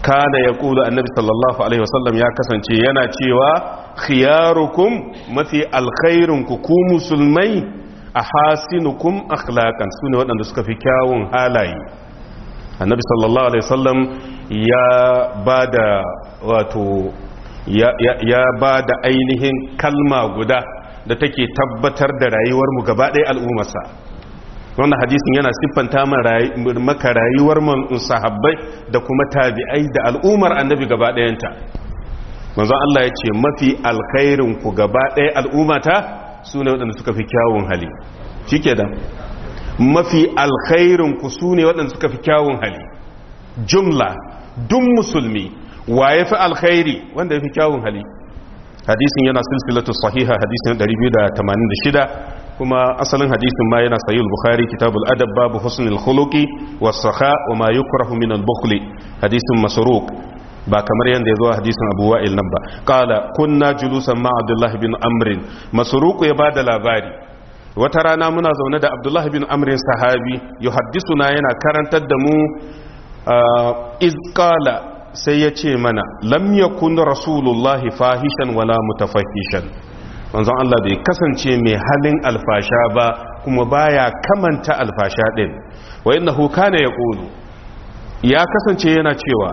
kana ya kula annabi sallallahu alaihi wasallam ya kasance yana cewa khiyarukum mafi alkhairunku ku musulmai a hasinukum akhlaqan sune waɗanda suka fi kyawun halaye annabi sallallahu alaihi wasallam ya bada wato ya bada ainihin kalma guda da take tabbatar da rayuwar mu gaba ɗaya al'ummarsa wannan hadisin yana siffanta maka rayuwar sahabbai da kuma tabi'ai da al'ummar annabi gaba ɗayanta manzon Allah ya ce mafi alkhairin ku gaba ɗaya al'ummata su ne waɗanda suka fi kyawun hali shi ke da mafi alkhairin ku su ne waɗanda suka fi kyawun hali jumla dun musulmi wa ya fi alkhairi wanda ya fi kyawun hali hadisin yana silsilatu sahiha hadisin 286 kuma asalin hadisin ma yana sahih bukhari kitabul adab babu husnul khuluqi was sakha wa ma yukrahu min al bukhli hadisin masruq ba kamar yanda yazo a hadisin abu wa'il nan ba qala kunna julusan ma abdullah bin amr masruq ya bada labari wata rana muna zaune da abdullah bin amr sahabi yuhaddisuna yana karantar da mu iz qala sai ya ce mana lam yakun rasulullahi fahishan wala mutafahishan manzon Allah bai kasance mai halin alfasha ba kuma baya kamanta alfasha din wa innahu kana yaqulu ya kasance yana cewa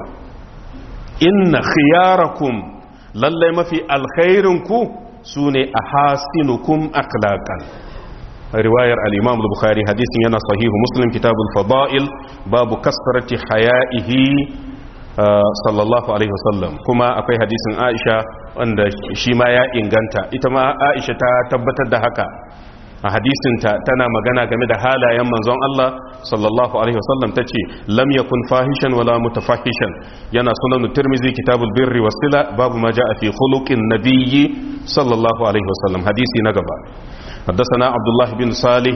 inna khiyarakum lallai mafi alkhairin ku sune ahasinukum akhlaqan riwayar al-imam al-bukhari hadisin yana sahihu muslim kitabul fada'il babu kasrati haya'ihi sallallahu alaihi wasallam kuma akwai hadisin aisha wanda shi ma ya inganta ita ma aisha ta tabbatar da haka a hadisinta tana magana game da halayen manzon Allah sallallahu alaihi wasallam ta ce lam yakun fahishan wala mutafahishan yana sunan tirmizi kitabul birri wasila babu ma ja'a fi khuluqin nabiyyi sallallahu alaihi wasallam hadisi na gaba حدثنا عبد الله بن صالح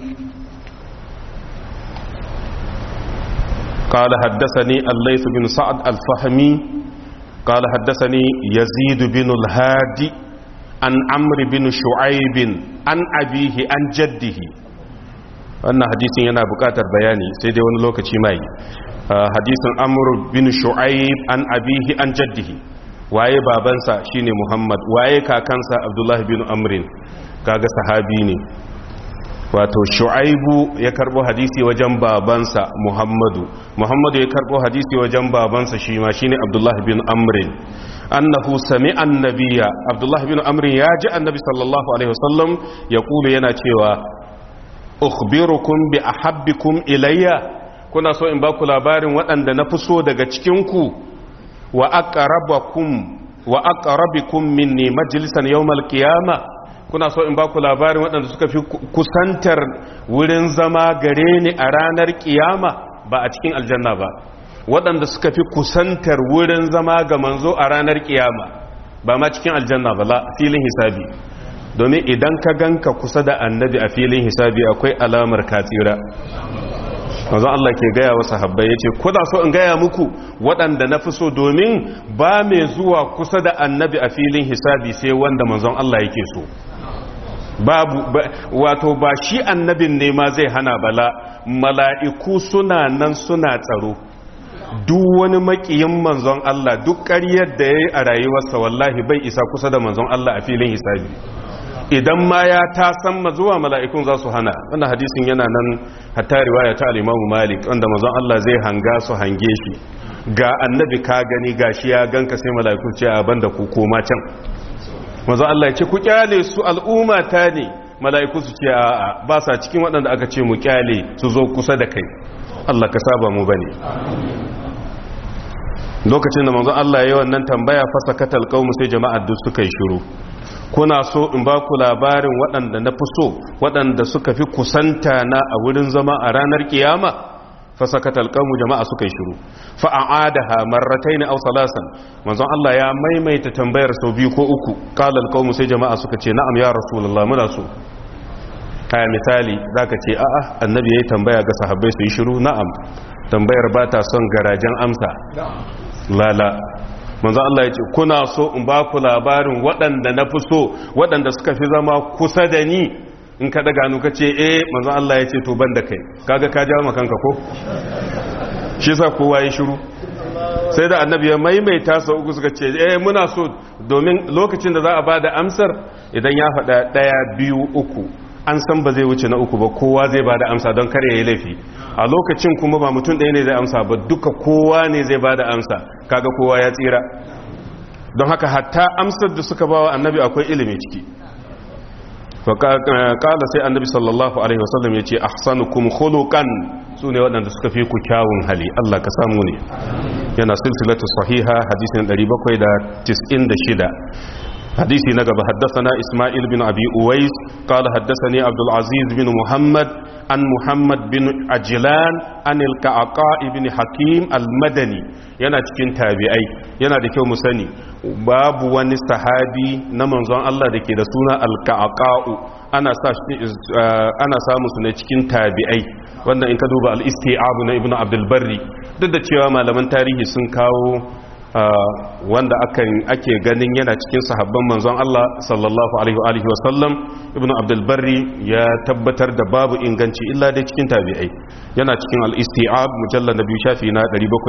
قال حدثني الليث بن سعد الفهمي قال حدثني يزيد بن الهادي عن عمرو بن شعيب عن أبيه عن جده wannan hadisin yana buƙatar bayani sai dai wani lokaci mai hadisin amr bin shu'aib an abihi an jaddihi waye babansa shine muhammad waye kakansa abdullahi bin amrin kaga sahabi ne wato shu'aibu ya karbo hadisi wajen babansa muhammadu muhammadu ya karbo hadisi wajen babansa shi ma shine abdullahi bin amrin annahu sami'a annabiya abdullahi bin amrin ya ji annabi sallallahu alaihi wasallam ya kulu yana cewa ukhbirukum bi ahabbikum ilayya kuna so in baku labarin waɗanda na fi so daga cikin ku wa aqrabakum wa aqrabikum minni majlisan yawmal qiyamah kuna so in ba ku labarin waɗanda suka fi kusantar wurin zama gare ni a ranar kiyama ba a cikin aljanna ba waɗanda suka fi kusantar wurin zama ga manzo a ranar kiyama ba ma cikin aljanna ba la filin hisabi domin idan ka ganka kusa da annabi a filin hisabi akwai alamar katsira manzon Allah ke gaya wa sahabbai yace kuna so in gaya muku waɗanda na fi so domin ba mai zuwa kusa da annabi a filin hisabi sai wanda manzon Allah yake so babu wato ba shi annabin ne ma zai hana bala mala'iku suna nan suna tsaro duk wani makiyin manzon Allah duk ƙaryar da ya yi a rayuwarsa wallahi bai isa kusa da manzon Allah a filin hisabi idan ma ya ta san zuwa mala'ikun za su hana wanda hadisin yana nan hatta riwaya ta al-Imam Malik wanda manzon Allah zai hanga su hange shi ga annabi ka gani gashi ya ganka sai mala'iku ce a banda ku koma can manzon Allah ya ce ku kyale su al'umma ta ne mala'iku su ce a'a ba sa cikin waɗanda aka ce mu kyale su zo kusa da kai Allah ka saba mu bane lokacin da manzon Allah ya yi wannan tambaya fasa katal qaumu sai jama'ar duk suka yi shiru kuna so in ba ku labarin waɗanda na fi so waɗanda suka fi kusanta na a wurin zama a ranar kiyama fasakata alƙamu jama'a suka yi shiru fa'a'adaha marratai ne au salasan manzon Allah ya maimaita tambayar sau biyu ko uku ƙala alƙamu sai jama'a suka ce na'am ya rasulullah muna so kaya misali zaka ce a'a annabi yayi tambaya ga sahabbai su yi shiru na'am tambayar ba ta son garajen amsa lala manzo Allah ya ce kuna so in ba ku labarin waɗanda na fi so waɗanda suka fi zama kusa da ni in ka daga nuka ce eh manzo Allah ya ce to ban da kai kaga ka jawo kanka ko shi yasa kowa ya shiru sai da annabi ya maimaita sau uku suka ce eh muna so domin lokacin da za a ba da amsar idan ya faɗa ɗaya biyu uku an san ba zai wuce na uku ba kowa zai ba da amsa don kare ya yi laifi a lokacin kuma ba mutum ɗaya ne zai amsa ba duka kowa ne zai ba da amsa kaga kowa ya tsira don haka hatta amsar da suka ba wa annabi akwai ilimi ciki kala sai annabi sallallahu alaihi wasallam ya ce ahsanukum khuluqan su ne waɗanda suka fi ku kyawun hali Allah ka samu ne yana silsilatu sahiha hadisin 796 حديثي نقب حدثنا إسماعيل بن أبي أويس قال حدثني عبد العزيز بن محمد عن محمد بن عجلان عن الكعقاء بن حكيم المدني yana cikin tabi'ai yana da kyau mu sani babu wani sahabi na manzon Allah da ke da suna alka'aqa'u ana sa ana samu su ne cikin tabi'ai wanda in ka duba al-isti'ab na ibnu abdul barri duk da cewa malaman tarihi sun kawo wanda ake ganin yana cikin sahabban manzon Allah sallallahu alaihi wa alihi wasallam ibnu abdul barri ya tabbatar da babu inganci illa dai cikin tabi'ai yana cikin al-isti'ab mujallad nabi shafi na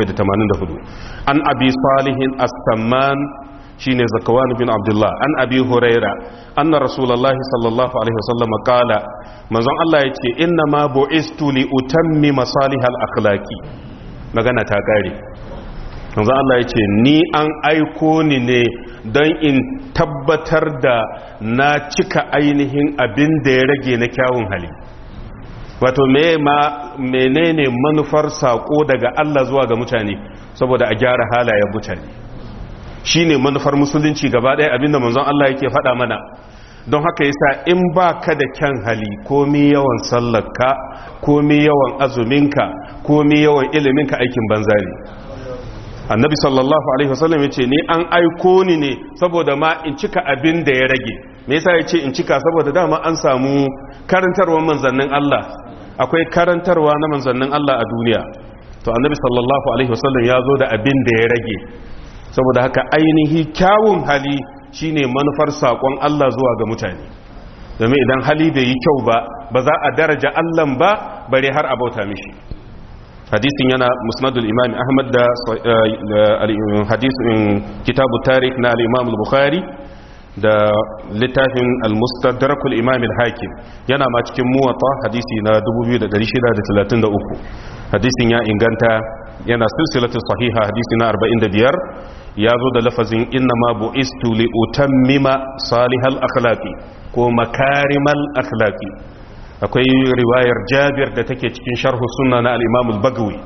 784 an abi salihin as-samman shine zakawan bin abdullah an abi huraira anna rasulullahi sallallahu alaihi wasallam qala manzon Allah yace inna ma bu'istu li utammi masalihal akhlaqi magana ta kare manzo Allah ya ce ni an aiko ni ne don in tabbatar da na cika ainihin abin da ya rage na kyawun hali wato menene manufar sako daga Allah zuwa ga mutane saboda a gyara halayen mutane shine manufar musulunci gaba ɗaya abinda manzon Allah yake faɗa mana don haka yasa in ba ka da kyan hali komi yawan sallarka komi yawan azuminka komi yawan iliminka aikin banza ne annabi sallallahu alaihi wasallam ya ce ni an aiko ni ne saboda ma in cika abin da ya rage me yasa ya ce in cika saboda dama an samu karantarwar manzannin Allah akwai karantarwa na manzannin Allah a duniya to annabi sallallahu alaihi wasallam ya zo da abin da ya rage saboda haka ainihi kyawun hali shine manufar sakon Allah zuwa ga mutane domin idan hali bai yi kyau ba ba za a daraja Allah ba bare har a bauta mishi hadisin yana musnadul imam ahmad da hadisin kitabu tarikh na al-imam al-bukhari da littafin al-mustadrakul imam al-hakim yana ma cikin muwatta hadisi na 2633 hadisin ya inganta yana silsilatu sahiha hadisi na 45 ya zo da lafazin inna ma bu'istu li utammima salihal akhlaqi ko makarimal akhlaqi akwai riwayar jabir da take cikin sharhu sunna na al-imam al-bagawi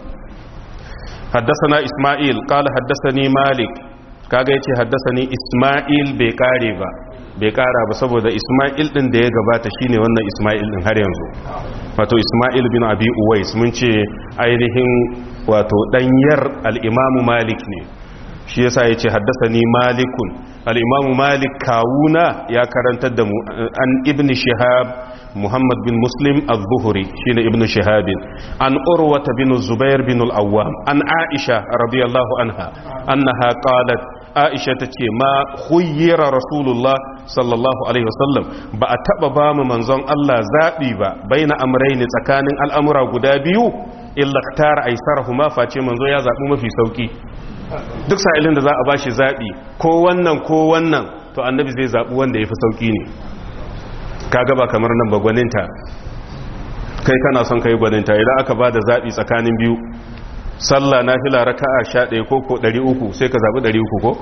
حدثنا إسماعيل قال حدثني مالك kaga yace haddasani Isma'il bai kare ba bai kara ba saboda Isma'il din da ya gabata shine wannan Isma'il din har yanzu wato Isma'il bin Abi Uwais mun ce ainihin wato danyar al-Imam Malik ne shi yasa yace haddasani Malikun al-Imam Malik kawuna ya karantar da mu an Ibn Shihab محمد بن مسلم الظهري شين ابن شهاب عن أروة بن الزبير بن الأوام عن عائشة رضي الله عنها أنها قالت عائشة تكي ما خير رسول الله صلى الله عليه وسلم بأتبا بام منظم الله زابي با بين أمرين تكان الأمر قدابيو إلا اختار أيسرهما فاتي منظم يا زابي ما في سوكي duk sa'ilin da za a bashi zaɓi ko wannan ko wannan to annabi zai zaɓi wanda ya fi sauƙi ne kaga ba kamar nan ba gwaninta kai kana son kai gwaninta idan aka ba da zaɓi tsakanin biyu sallah na fila raka a sha ɗaya ko ko ɗari uku sai ka zaɓi ɗari uku ko?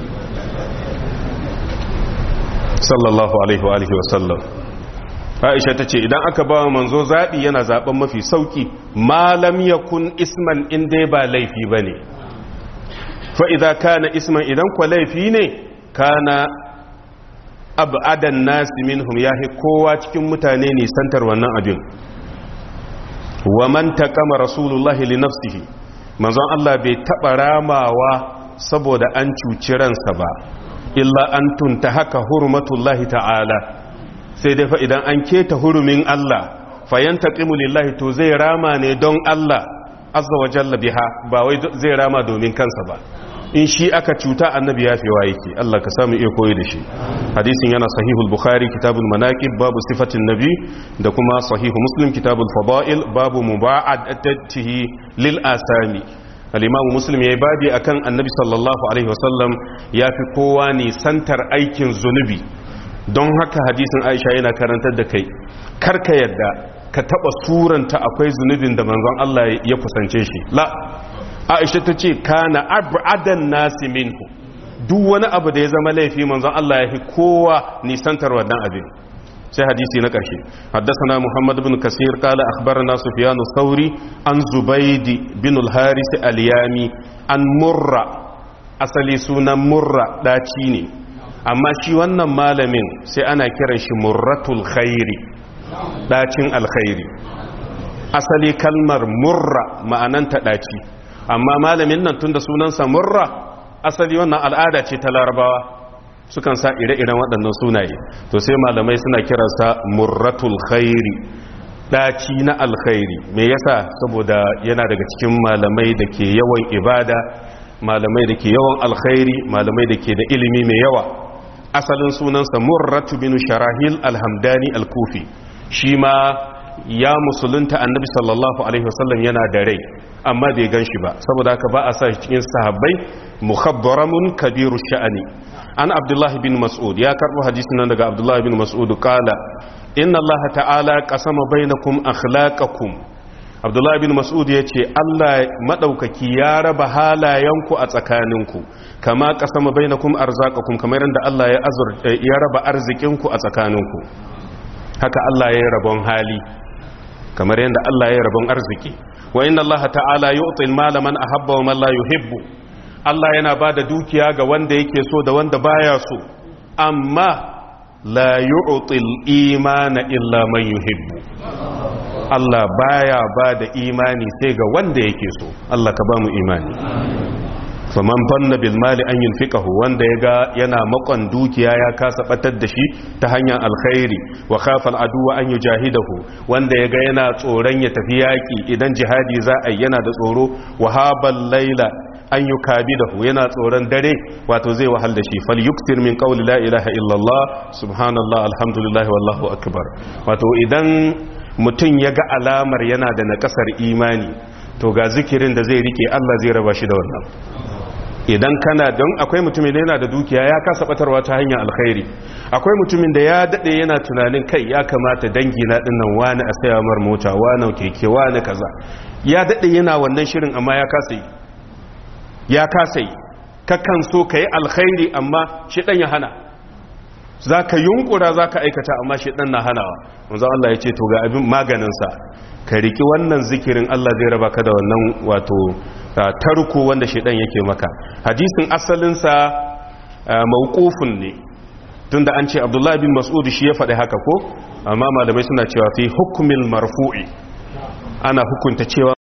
sallallahu alaihi wa alihi wasallam aisha ta ce idan aka ba wa manzo zaɓi yana zaɓen mafi sauƙi malam ya kun isman inda ba laifi ba ne fa'iza kana isman idan kwa laifi ne kana abadan nasi minhum yahi kowa cikin mutane ne santar wannan abin wa man taqama rasulullahi li nafsihi manzon Allah bai taba ramawa saboda an cuci ransa ba illa an tunta haka hurmatullahi ta'ala sai dai fa idan an keta hurumin Allah fayantaqimu lillahi to zai rama ne don Allah azza wa jalla biha ba wai zai rama domin kansa ba in shi aka cuta annabi ya fi yake Allah ka samu iya koyi da shi hadisin yana sahihul bukhari kitabul manaqib babu sifatin nabi da kuma sahihu muslim kitabul fada'il babu muba'adatihi lil asami al-imamu muslim yayi babi akan annabi sallallahu alaihi wasallam yafi kowa ne santar aikin zunubi don haka hadisin Aisha yana karantar da kai karka yadda ka taba suranta akwai zunubin da manzon Allah ya kusance shi la Aisha ta ce kana abadan nasi minhu duk wani abu da ya zama laifi manzon Allah ya fi kowa nisantar wannan abin sai hadisi na ƙarshe haddasana muhammad bin kasir kala akhbarana sufyan sauri an zubaidi bin al-haris al-yami an murra asali sunan murra daci ne amma shi wannan malamin sai ana kiran shi murratul khairi dacin alkhairi asali kalmar murra ma'ananta daci amma malamin nan tunda sunansa murra asali wannan al'ada ce ta larabawa sukan sa ire-iren waɗannan sunaye to sai malamai suna kiransa murratul khairi ɗaci na alkhairi me yasa saboda yana daga cikin malamai da ke yawan ibada malamai da ke yawan alkhairi malamai da ke da ilimi mai yawa asalin sunansa murratu bin sharahil alhamdani alkufi shi ma ya musulunta annabi sallallahu alaihi wasallam yana da rai amma bai gan shi ba saboda haka ba a sa shi cikin sahabbai mukhabbaramun kabiru sha'ani an abdullah bin mas'ud ya karbo hadisin nan daga abdullah bin mas'ud kala inna allah ta'ala qasama bainakum akhlaqakum abdullah bin mas'ud yace allah madaukaki ya raba halayenku a tsakaninku kama qasama bainakum arzaqakum kamar yadda allah ya azur ya raba arzikinku a tsakaninku haka allah ya rabon hali kamar yadda allah ya rabon arziki wa inna Allah ta'ala yu'til mala man ahabba wa man la yuhibbu Allah yana bada dukiya ga wanda yake so da wanda baya so amma la yu'til imana illa man yuhibbu Allah baya bada imani sai ga wanda yake so Allah ka ba mu imani faman fanna bil mali an yunfiqahu wanda yaga yana makon dukiya ya kasa batar da shi ta hanyar alkhairi wa khafa aduwa an yujahidahu wanda yaga yana tsoron ya tafi yaki idan jihadi za a yana da tsoro wa habal laila an yukabidahu yana tsoron dare wato zai wahal da shi fal yuktir min qawli la ilaha illallah subhanallah alhamdulillah wallahu akbar wato idan mutum yaga alamar yana da nakasar imani to ga zikirin da zai rike Allah zai raba shi da wannan idan kana don akwai mutumin da yana da dukiya ya kasa batarwa ta hanyar alkhairi akwai mutumin da ya dade yana tunanin kai ya kamata dangi na dinnan wani a saya mar mota wani keke wani kaza ya dade yana wannan shirin amma ya kasa yi ya kasa yi kakan so ka yi alkhairi amma shi dan ya hana za ka yunkura za ka aikata amma shi dan na hanawa wanzu Allah ya ce to ga abin maganinsa ka riki wannan zikirin Allah zai raba ka da wannan wato tarko wanda shaidan yake maka hadisin asalinsa mawqufun ne tunda an ce Abdullah bin Mas'ud shi ya faɗi haka ko amma malamai suna cewa fi hukmil marfu'i ana hukunta cewa